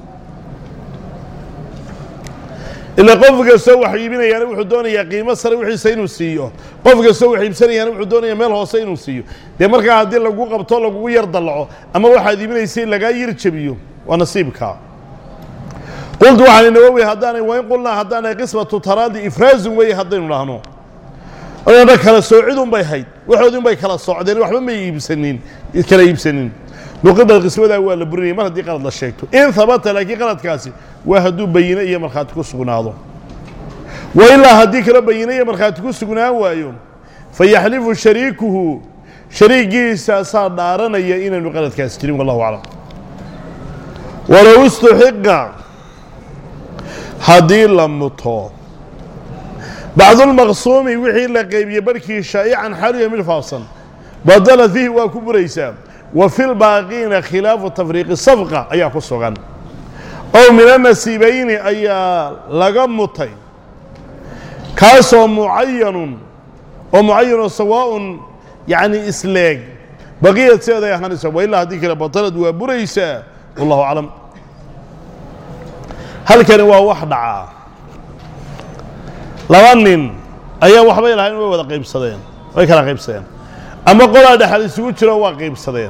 ilaa qof kastoo wax iibinayaana wuxuu doonayaa qiimo sare wixiisa inuu siiyo qof kastoo wax iibsanayaana wuxuu doonayaa meel hoose inuu siiyo dee markaa haddii lagu qabto lagugu yar dallaco ama waxaad iibinaysay lagaa yar jabiyo waa nasiibkaa qultu waxaan nawowi haddaanay wain qulnaa haddaanay qismatu taraadi ifraazun weeye haddaynu dhahno oona kala soocidun bay hayd waxoodin bay kala socdeen waxba may iibsanin kala iibsanin nuqida qismadaa waa la burinaya mar haddii qalad la sheegto in habata laakiin qaladkaasi waa hadduu bayine iyo markhaati ku sugnaado wa ilaa haddii kala bayine iyo markhaati ku sugnaan waayo fayaxlifu shariikuhu shariigiisaasaa dhaaranaya inaanu qaladkaasi jirin wallahu aclam walow istuxiqa haddii la muto bacdulmaqsuumi wixii la qaybiyey barhkii shaa'ican xaluya mid faafsan badala fiihi waa ku buraysaa wa fi lbaaqiina khilaafu tafriiqi safqa ayaa ku sugan ow min anasiibayni ayaa laga mutay kaasoo mucayanun oo mucayanoo sawaa'un yacni isleeg baqiyad sideeday ahaanaysa wa ilaa haddii kale batalad waa buraysaa wallahu aclam halkani waa wax dhacaa laba nin ayaa waxbay lahayn way wada qaybsadeen way kala qaybsadeen ama qolaa dhexal isugu jiro waa qaybsadeen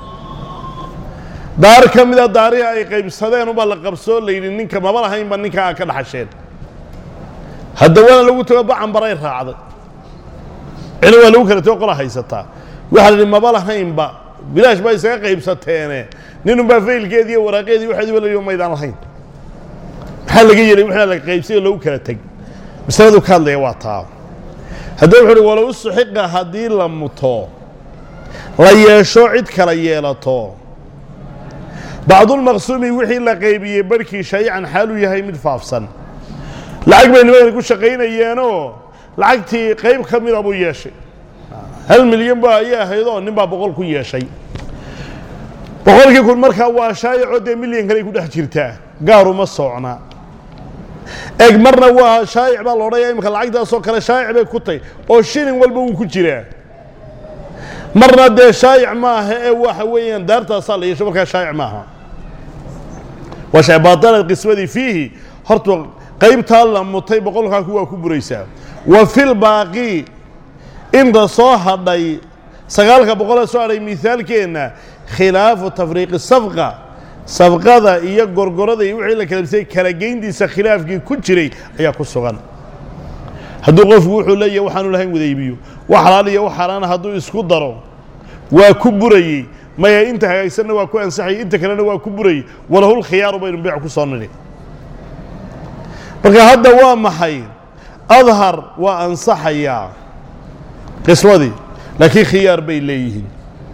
daar ka mida daarihii ay qaybsadeen ubaa la qabsoo la yidhi ninka maba lahaynba ninka aa ka dhaxasheen haddawana lagu tago bacanbaray raacday cili waa lagu kala tago qola haysataa waxaa la yidhi maba lahaynba bilaash baa isaga qaybsateene ninunbaa faylkeedii iyo waraaqeedii waxeediiba la yidhi maydaan lahayn maxaa laga yeelay wixii la qaybsay oo lagu kala teg masaladu ka hadlaya waa taa haddaba wuxu uhi walow suxiqa haddii la muto la yeesho cid kala yeelato bacdulmaqsuumi wixii la qaybiyey barhkii shaayican xaaluu yahay mid faafsan lacag bay nimankani ku shaqaynayeenoo lacagtii qayb ka mida buu yeeshay hal milyan ba ayay ahaydoo nin baa boqol ku yeeshay boqolkii kun markaa waa shaayicoo dee milyan kale ku dhex jirtaa gaaruma soocna eg marna waa shaayic baa loodhaya imika lacagtaasoo kale shaayic bay ku tay oo shilin walba wuu ku jiraa marna dee shaayic maaha ee waxa weeyaan daartaasaa la yeesho markaa shaayic maaha waa shay baطalad qismadii fiihi horta qaybtaa la mutay boqolkaa ku waa ku buraysaa wa fil baaqi inta soo hadhay sagaalka boqolee soo hadhay mihaalkeenna khilaafu tafriiqi safqa safqada iyo gorgorada iyo wixii la kala bisay kala geyntiisa khilaafkii ku jiray ayaa ku sugan hadduu qofku wuxuu leeyahay waxaanu lahayn wada iibiyo wax xalaal iyo wax xaaraana hadduu isku daro waa ku burayey maya inta hagaagsanna waa ku ansaxayey inta kalena waa ku burayey walahul khiyaaru baynu beec ku soo nidhi marka hadda waa maxay adhar waa ansaxayaa qiswadii laakiin khiyaar bay leeyihiin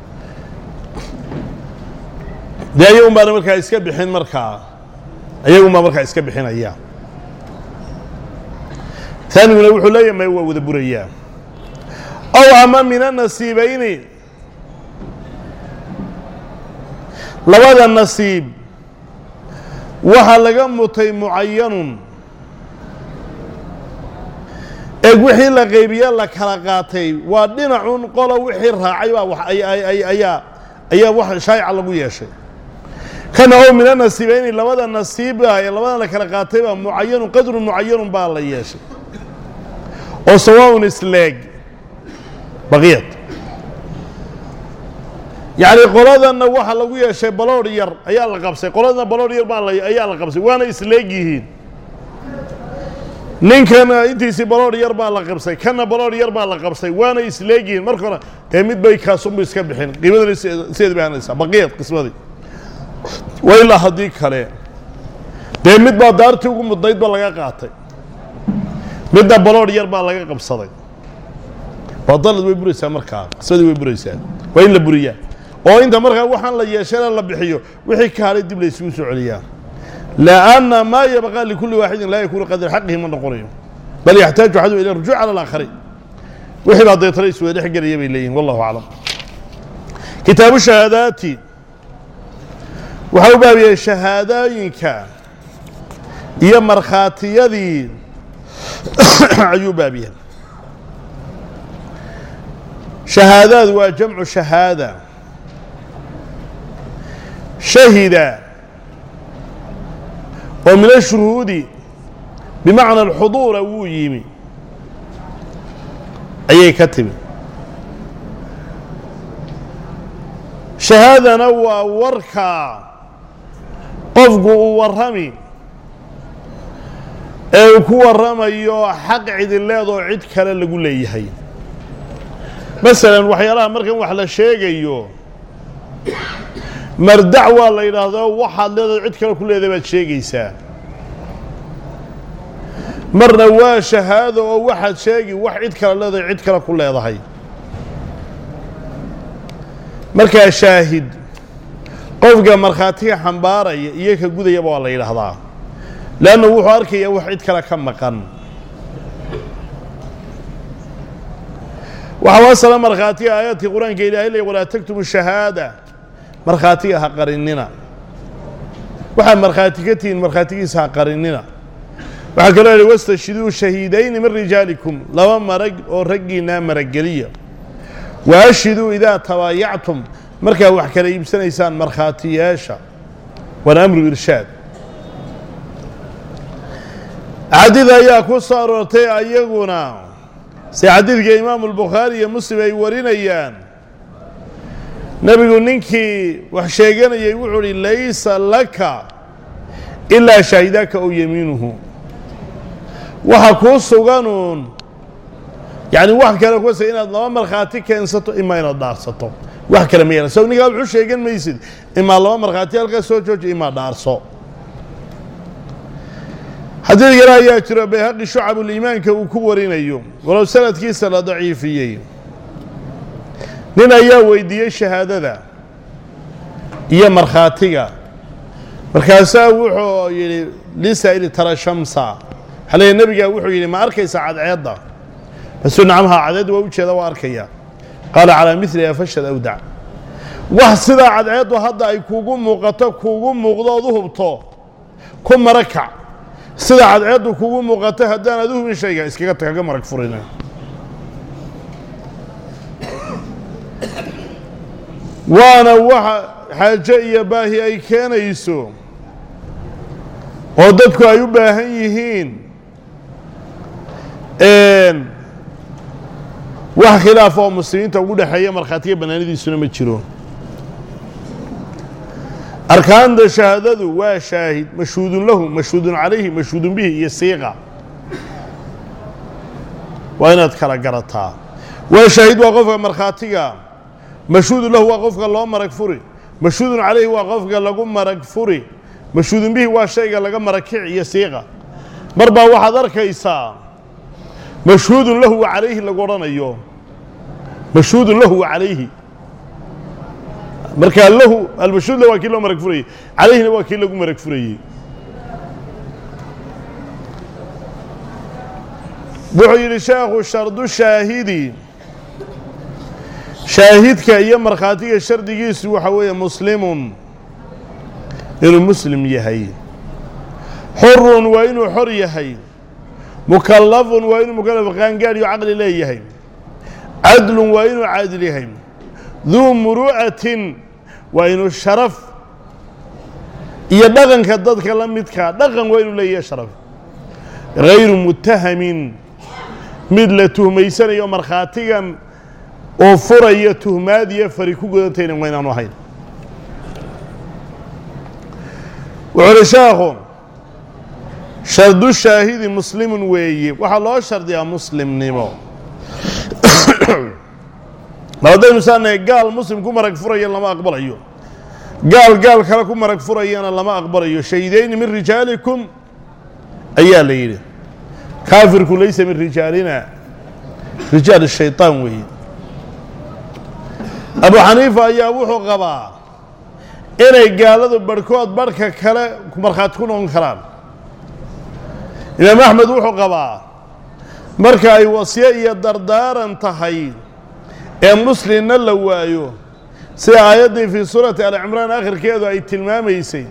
dee ayagun baana markaa iska bixin markaa ayagun baa markaa iska bixinaya taaniguna wuxuu leeyahay may waa wada burayaa ow ama min anasiibayni labada nasiib waxaa laga mutay mucayanun eeg wixii la qaybiye la kala qaatay waa dhinacun qolo wixii raacay baa wax ayaa ayaa wax shaayica lagu yeeshay kana ow min anasiibayni labada nasiiba ee labadan la kala qaatay baa mucayanun qadrun mucayanun baa la yeeshay oo sawaaun isleeg baqiyad yacni qoladanna waxa lagu yeeshay baloodh yar ayaa la qabsay qoladana baloodh yar baa la ayaa la qabsay waana isleeg yihiin ninkana intiisii baloodh yar baa la qabsay kana baloodh yar baa la qabsay waana isleeg yihiin marka hore dee mid bay kaasunbu iska bixin qiimadana sideed bay hanaysaa baqiyad qismadii wa ilaa haddii kale dee mid baa daartii ugu mudnaydba laga qaatay midna baloodh yar baa laga qabsaday waa dalad way buraysaa markaa qismadii way buraysaa waa in la buriyaa oo inta markaa waxaan la yeeshana la bixiyo wixii ka hadhay dib laysugu soo celiyaa لأن ما يبقى لكل واحد لا يكون قدر حقه من نقريه بل يحتاج أحد إلى الرجوع على الآخرين وحي بعض يطريس ويدح قريب إليهم والله أعلم كتاب الشهادات وحو بابي الشهاداينك iyo markhaatiyadii ayuu baabiya shahaadaad waa jamcu shahaada shahida oo min ashuhuudi bimacna alxuduura wuu yimi ayay ka timi shahaadana waa warka qofku uu warrami ee uu ku warramayo xaq cidileedoo cid kale lagu leeyahay masalan waxyaalaha markan wax la sheegayo mardac waa la yidhaahdo waxaad leedahay cid kale ku leedahay baad sheegaysaa marna waa shahaado oo waxaad sheegi wax cid kale leedahay cid kale ku leedahay markaa shaahid qofka markhaatiga xambaaraya iyo ka gudayaba waa la yidhaahdaa leanna wuxuu arkayaa wax cid kale ka maqan waxaa wasala markhaatiga aayaadka qur-aanka ilaahay leey walaa taktumu shahaada markhaatiga ha qarinina waxaad markhaati ka tihiin markhaatigiisa ha qarinina waxaa kaloo yihi wastashhiduu shahiidayni min rijaalikum laba marag oo raggiinaa marageliya wa ashhiduu idaa tabaayactum markaa wax kala iibsanaysaan markhaatiyaasha waana amru irshaad xadiid ayaa ku soo aroortay ayaguna si xadiidka imaamu albukhaari iyo muslim ay warinayaan nebigu ninkii wax sheeganayay wuxuu uhi laysa laka ilaa shaahidaaka ow yamiinuhu waxa kuu suganuun yacni wax kale kusa inaad laba markhaati keensato imaa inaad dhaarsato wax kale ma yeelan so ninkaa wuxuu sheegan maysid imaa laba markhaati halkaas soo jooji imaa dhaarso xadiid kale ayaa jiro bayhaqi shucabuliimaanka uu ku warinayo walow sanadkiisa la daciifiyey nin ayaa weydiiyey shahaadada iyo markhaatiga markaasaa wuxuu yidhi lisaa'ili tara shamsa xalee nebigaa wuxuu yidhi ma arkaysa cadceedda basuu nacamha cadceedda waa ujeeda waa arkaya qaala calaa miliha fashad awdac wax sidaa cadceeddu hadda ay kuugu muuqato kuugu muuqdo ood u hubto ku marakac sida cadceeddu kuugu muuqato haddaanaad u hubin shayga iskaga kaga marag furina waana waxa xaajo iyo baahi ay keenayso oo dadku ay u baahan yihiin wax khilaaf oo muslimiinta ugu dhexeeya markhaatiga bannaanidiisuna ma jiro arkaanta shahaadadu waa shaahid mashhuudun lahu mashhuudun calayhi mashhuudun bihi iyo siiqa waa inaad kala garataa waa shaahid waa qofka markhaatiga mashhuudun lahu waa qofka loo marag furi mashhuudun calayhi waa qofka lagu marag furi mashhuudun bihi waa shayga laga marag kici iyo siiqa mar baa waxaad arkaysaa mashhuudun lahu wa calayhi lagu odhanayo mashhuudun lahu wa calayhi markaa lahu almashhuudla waa kii loo marag furayey calayhina waa kii lagu marag furayey wuxuu yidhi sheekhu shardu shaahidi shaahidka iyo markhaatiga shardigiisu waxa weeye muslimun inuu muslim yahay xurun waa inuu xor yahay mukallafun waa inuu mukallaf qaangaadh iyo caqli leeyahay cadlun waa inuu caadil yahay duu muru'atin waa inuu sharaf iyo dhaqanka dadka la midkaa dhaqan waa inuu leeyahay sharaf hayru mutahamin mid la tuhmaysanayo markhaatigan oo furaya tuhmaad iyo fari ku godantayna waa inaanu ahayn wuxuu uhi sheekhu shardu shaahidi muslimun weeye waxaa loo shardiyaa muslimnimo mar haddaynu saanahay gaal muslim ku marag furaya lama aqbalayo gaal gaal kale ku marag furayana lama aqbalayo shaydayni min rijaalikum ayaa la yidhi kaafirku laysa min rijaalina rijaal shayطaan weeye abu xaniifa ayaa wuxuu qabaa inay gaaladu barhkood barhka kale markhaati ku noqon karaan imaam axmed wuxuu qabaa marka ay wasyo iyo dardaaran tahay ee muslimna la waayo sida aayaddii fii suurati alcimraan akhirkeedu ay tilmaamaysay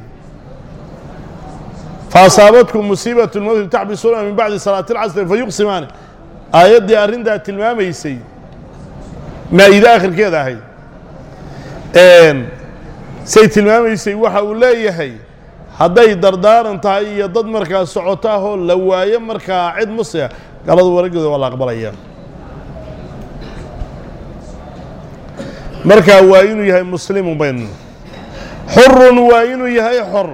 faasaabatkum musiibat lmowti taxbisuuna min bacdi salaati اlcasri fayuqsimaani aayaddii arrintaa tilmaamaysay maa-ide akhirkeeda ahayd say tilmaamaysay waxa uu leeyahay hadday dardaaran tahay iyo dad markaa socoto ahoo la waayo markaa cid muslima galadu waragooda waa la aqbalaya markaa waa inuu yahay muslimu bayn xurun waa inuu yahay xor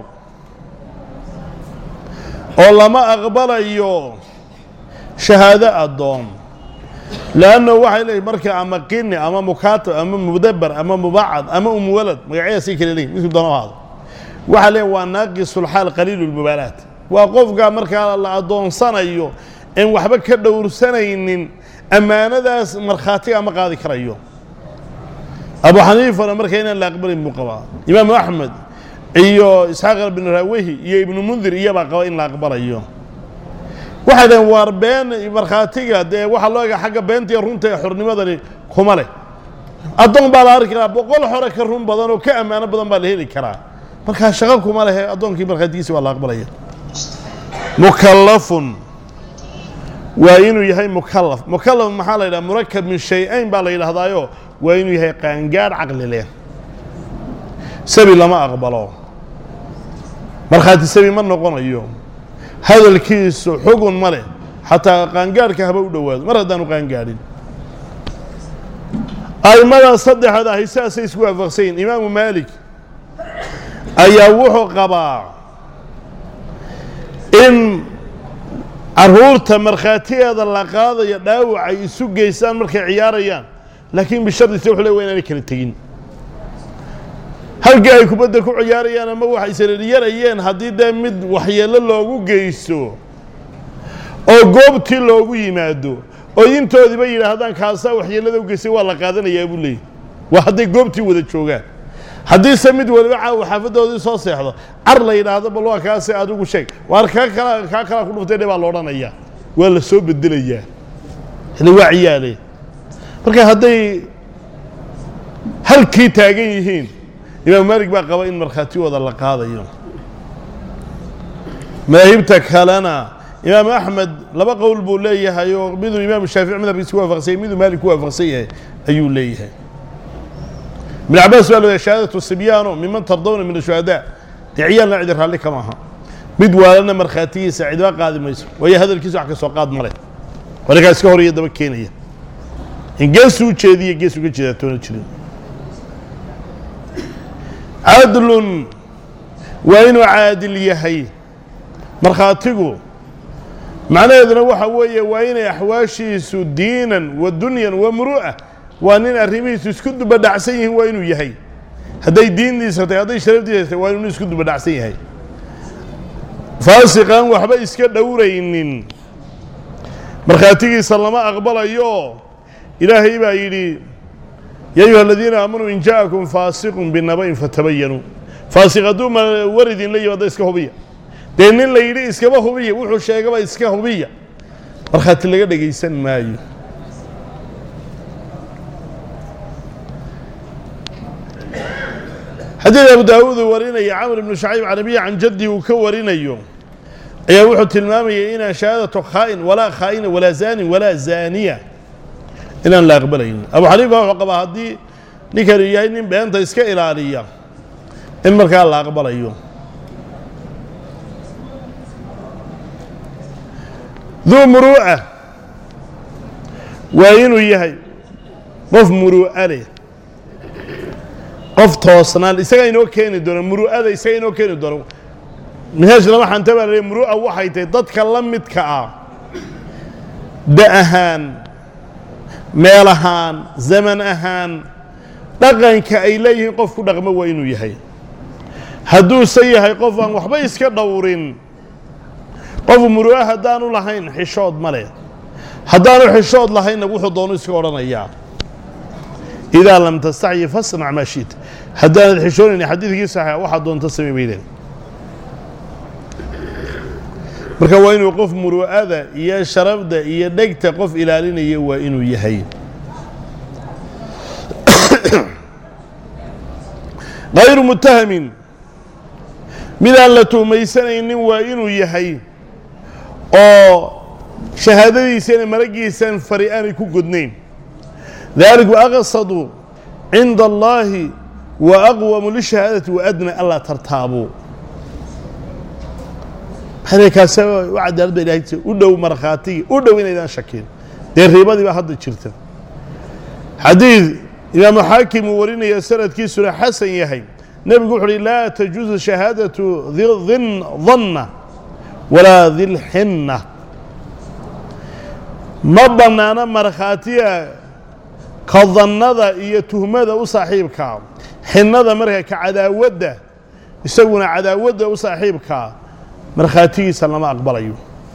oo lama aqbalayo shahaado addoon leanno waxay leeyihin marka ama qini ama mukaatab ama mudabar ama mubacad ama umwalad magacyadaasay kale leeyihin midku doona ahaado waxaa leeyahy waa naaqisulxaal qaliilu lmubaalaat waa qofka markaa la addoonsanayo en waxba ka dhowrsanaynin ammaanadaas markhaatiga ma qaadi karayo abu xaniifana marka inaan la aqbalayn buu qabaa imaamu axmed iyo isxaaq bin raawehi iyo ibnu mundir iyabaa qaba in la aqbalayo waxay dhaheen waar been markhaatiga dee waxaa loo ega xagga beenta iyo runta ee xornimadani kuma leh addoon baa la arki karaa boqol xore ka run badan oo ka ammaano badan baa la heli karaa markaa shaqo kuma lehe addoonkii markhaatigiisi waa la aqbalaya mukallafun waa inuu yahay mukallaf mukallaf maxaa la yidhaha murakab min shay-ayn baa la yidhaahdaayo waa inuu yahay qaangaadh caqli leh sabi lama aqbalo markhaati sabi ma noqonayo hadalkiisu xugun ma leh xataa qaangaadhka haba u dhowaado mar haddaanu qaangaadhin a'immada saddexaad ahi sidaasay isku waafaqsayin imaamu maalik ayaa wuxuu qabaa in caruurta markhaatigeeda la qaadayo dhaawac ay isu geystaan markay ciyaarayaan laakiin bishardise wuxuu le wa inaanay kala tegin halkii ay kubadda ku ciyaarayaan ama waxay sariiryarayeen haddii dee mid waxyeello loogu geysto oo goobtii loogu yimaado oo intoodiiba yidhaahdaan kaasaa waxyeellada u geystay waa la qaadanayaa buu leeyay waa hadday goobtii wada joogaan haddiise mid waliba caawa xaafadoodii soo seexdo car la yidhaahdo bal waa kaasi adigu sheeg waar kaa kala kaa kalaa ku dhuftay dhe baa la odhanayaa waa la soo bedelayaa ile waa ciyaale marka hadday halkii taagan yihiin imaam maalik baa qaba in markhaatigooda la qaadayo madaahibta kalena imaam axmed laba qowl buu leeyahay oo miduu imaam shaafici madhabkiisa ku waafaqsan yahay miduu maalik ku waafaqsan yahay ayuu leeyahay ibn cabaas baa leeyahay shahaadatu sibyaano miman tardawna min ashuhadaa dee ciyaalna cidi raalli kama aha mid waalana markhaatigiisa cidba qaadi mayso waayo hadalkiisa wax ka soo qaad male walikaa iska hor iyo daba keenaya in geesuu jeediya gees uga jeedaa toona jirin cadlun waa inuu caadil yahay markhaatigu macnaheeduna waxa weeye waa inay axwaashiisu diinan wa dunyan wa muru'a waa nin arrimihiisu isku dubadhacsan yihiin waa inuu yahay hadday diindiisa tahay hadday sharafdiisa tahay waa inuu isku dubadhacsan yahay faasiqaan waxba iska dhowraynin markhaatigiisa lama aqbalayo ilaahay baa yidhi ya ayuha aladiina aamanuu in ja'akum faasiqun binaba'in fatabayanuu faasiq hadduu ma war idinla yimaado iska hubiya dee nin la yidhi iskaba hubiya wuxuu sheegaba iska hubiya markhaati laga dhegaysan maayo xadiid abu daawuud uu warinaya camr ibnu shacayb can abiyi can jaddi uu ka warinayo ayaa wuxuu tilmaamayay inaan shahaadatu khaa'in walaa khaa'ina walaa zaanin walaa zaaniya inaan la aqbalaynin abu xaniifa wuxuu qabaa haddii ninkani yahay nin beenta iska ilaaliya in markaa la aqbalayo duu muruuca waa inuu yahay qof muruu'a leh qof toosnaan isagaa inoo keeni doona muru'ada isaga inoo keeni doona minhaaj lama xanta baa la muru'a waxay tahay dadka la midka ah da ahaan meel ahaan zaman ahaan dhaqanka ay leeyihiin qof ku dhaqmo waa inuu yahay hadduuse yahay qof aan waxba iska dhowrin qof muru'a haddaanu lahayn xishood ma leh haddaanu xishood lahaynna wuxuu doonu iska odhanayaa idaa lam tastacyi fasnac maa shiit haddaanad xishoonayni xadiidkii saxiixa waxaad doonta samay baydeen marka waa inuu qof muru'ada iyo sharafda iyo dhegta qof ilaalinaya waa inuu yahay hayru mutahamin midaan la tuhmaysanaynin waa inuu yahay oo shahaadadiisana maragiisan fari aanay ku godnayn dalik waaqsadu cinda allaahi wa aqwamu lishahaadati waadna anlaa tartaabuu kaas u cadaalad ba ilahay u dhow markhaatigii u dhow inaydaan shakin dee riibadii baa hadda jirta xadiid imaamu xaakim uu warinaya sanadkiisuna xasan yahay nebigu wuxu uhi laa tajuuzu shahaadatu din danna walaa dilxinna ma bannaano markhaatiga ka dannada iyo tuhmada u saaxiibkaa xinnada marka ka cadaawadda isaguna cadaawadda u saaxiibkaa markhaatigiisa lama aqbalayo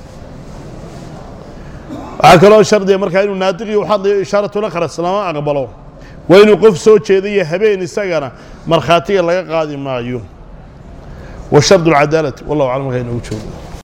waxaa kaloo shardiga markaa inuu naadiqii u hadlayo ishaaratulakras lama aqbalo waa inuu qof soo jeedayo habeen isagana markhaatiga laga qaadi maayo wa shardu alcadaalati wallahu aclam markaa inoogu joogo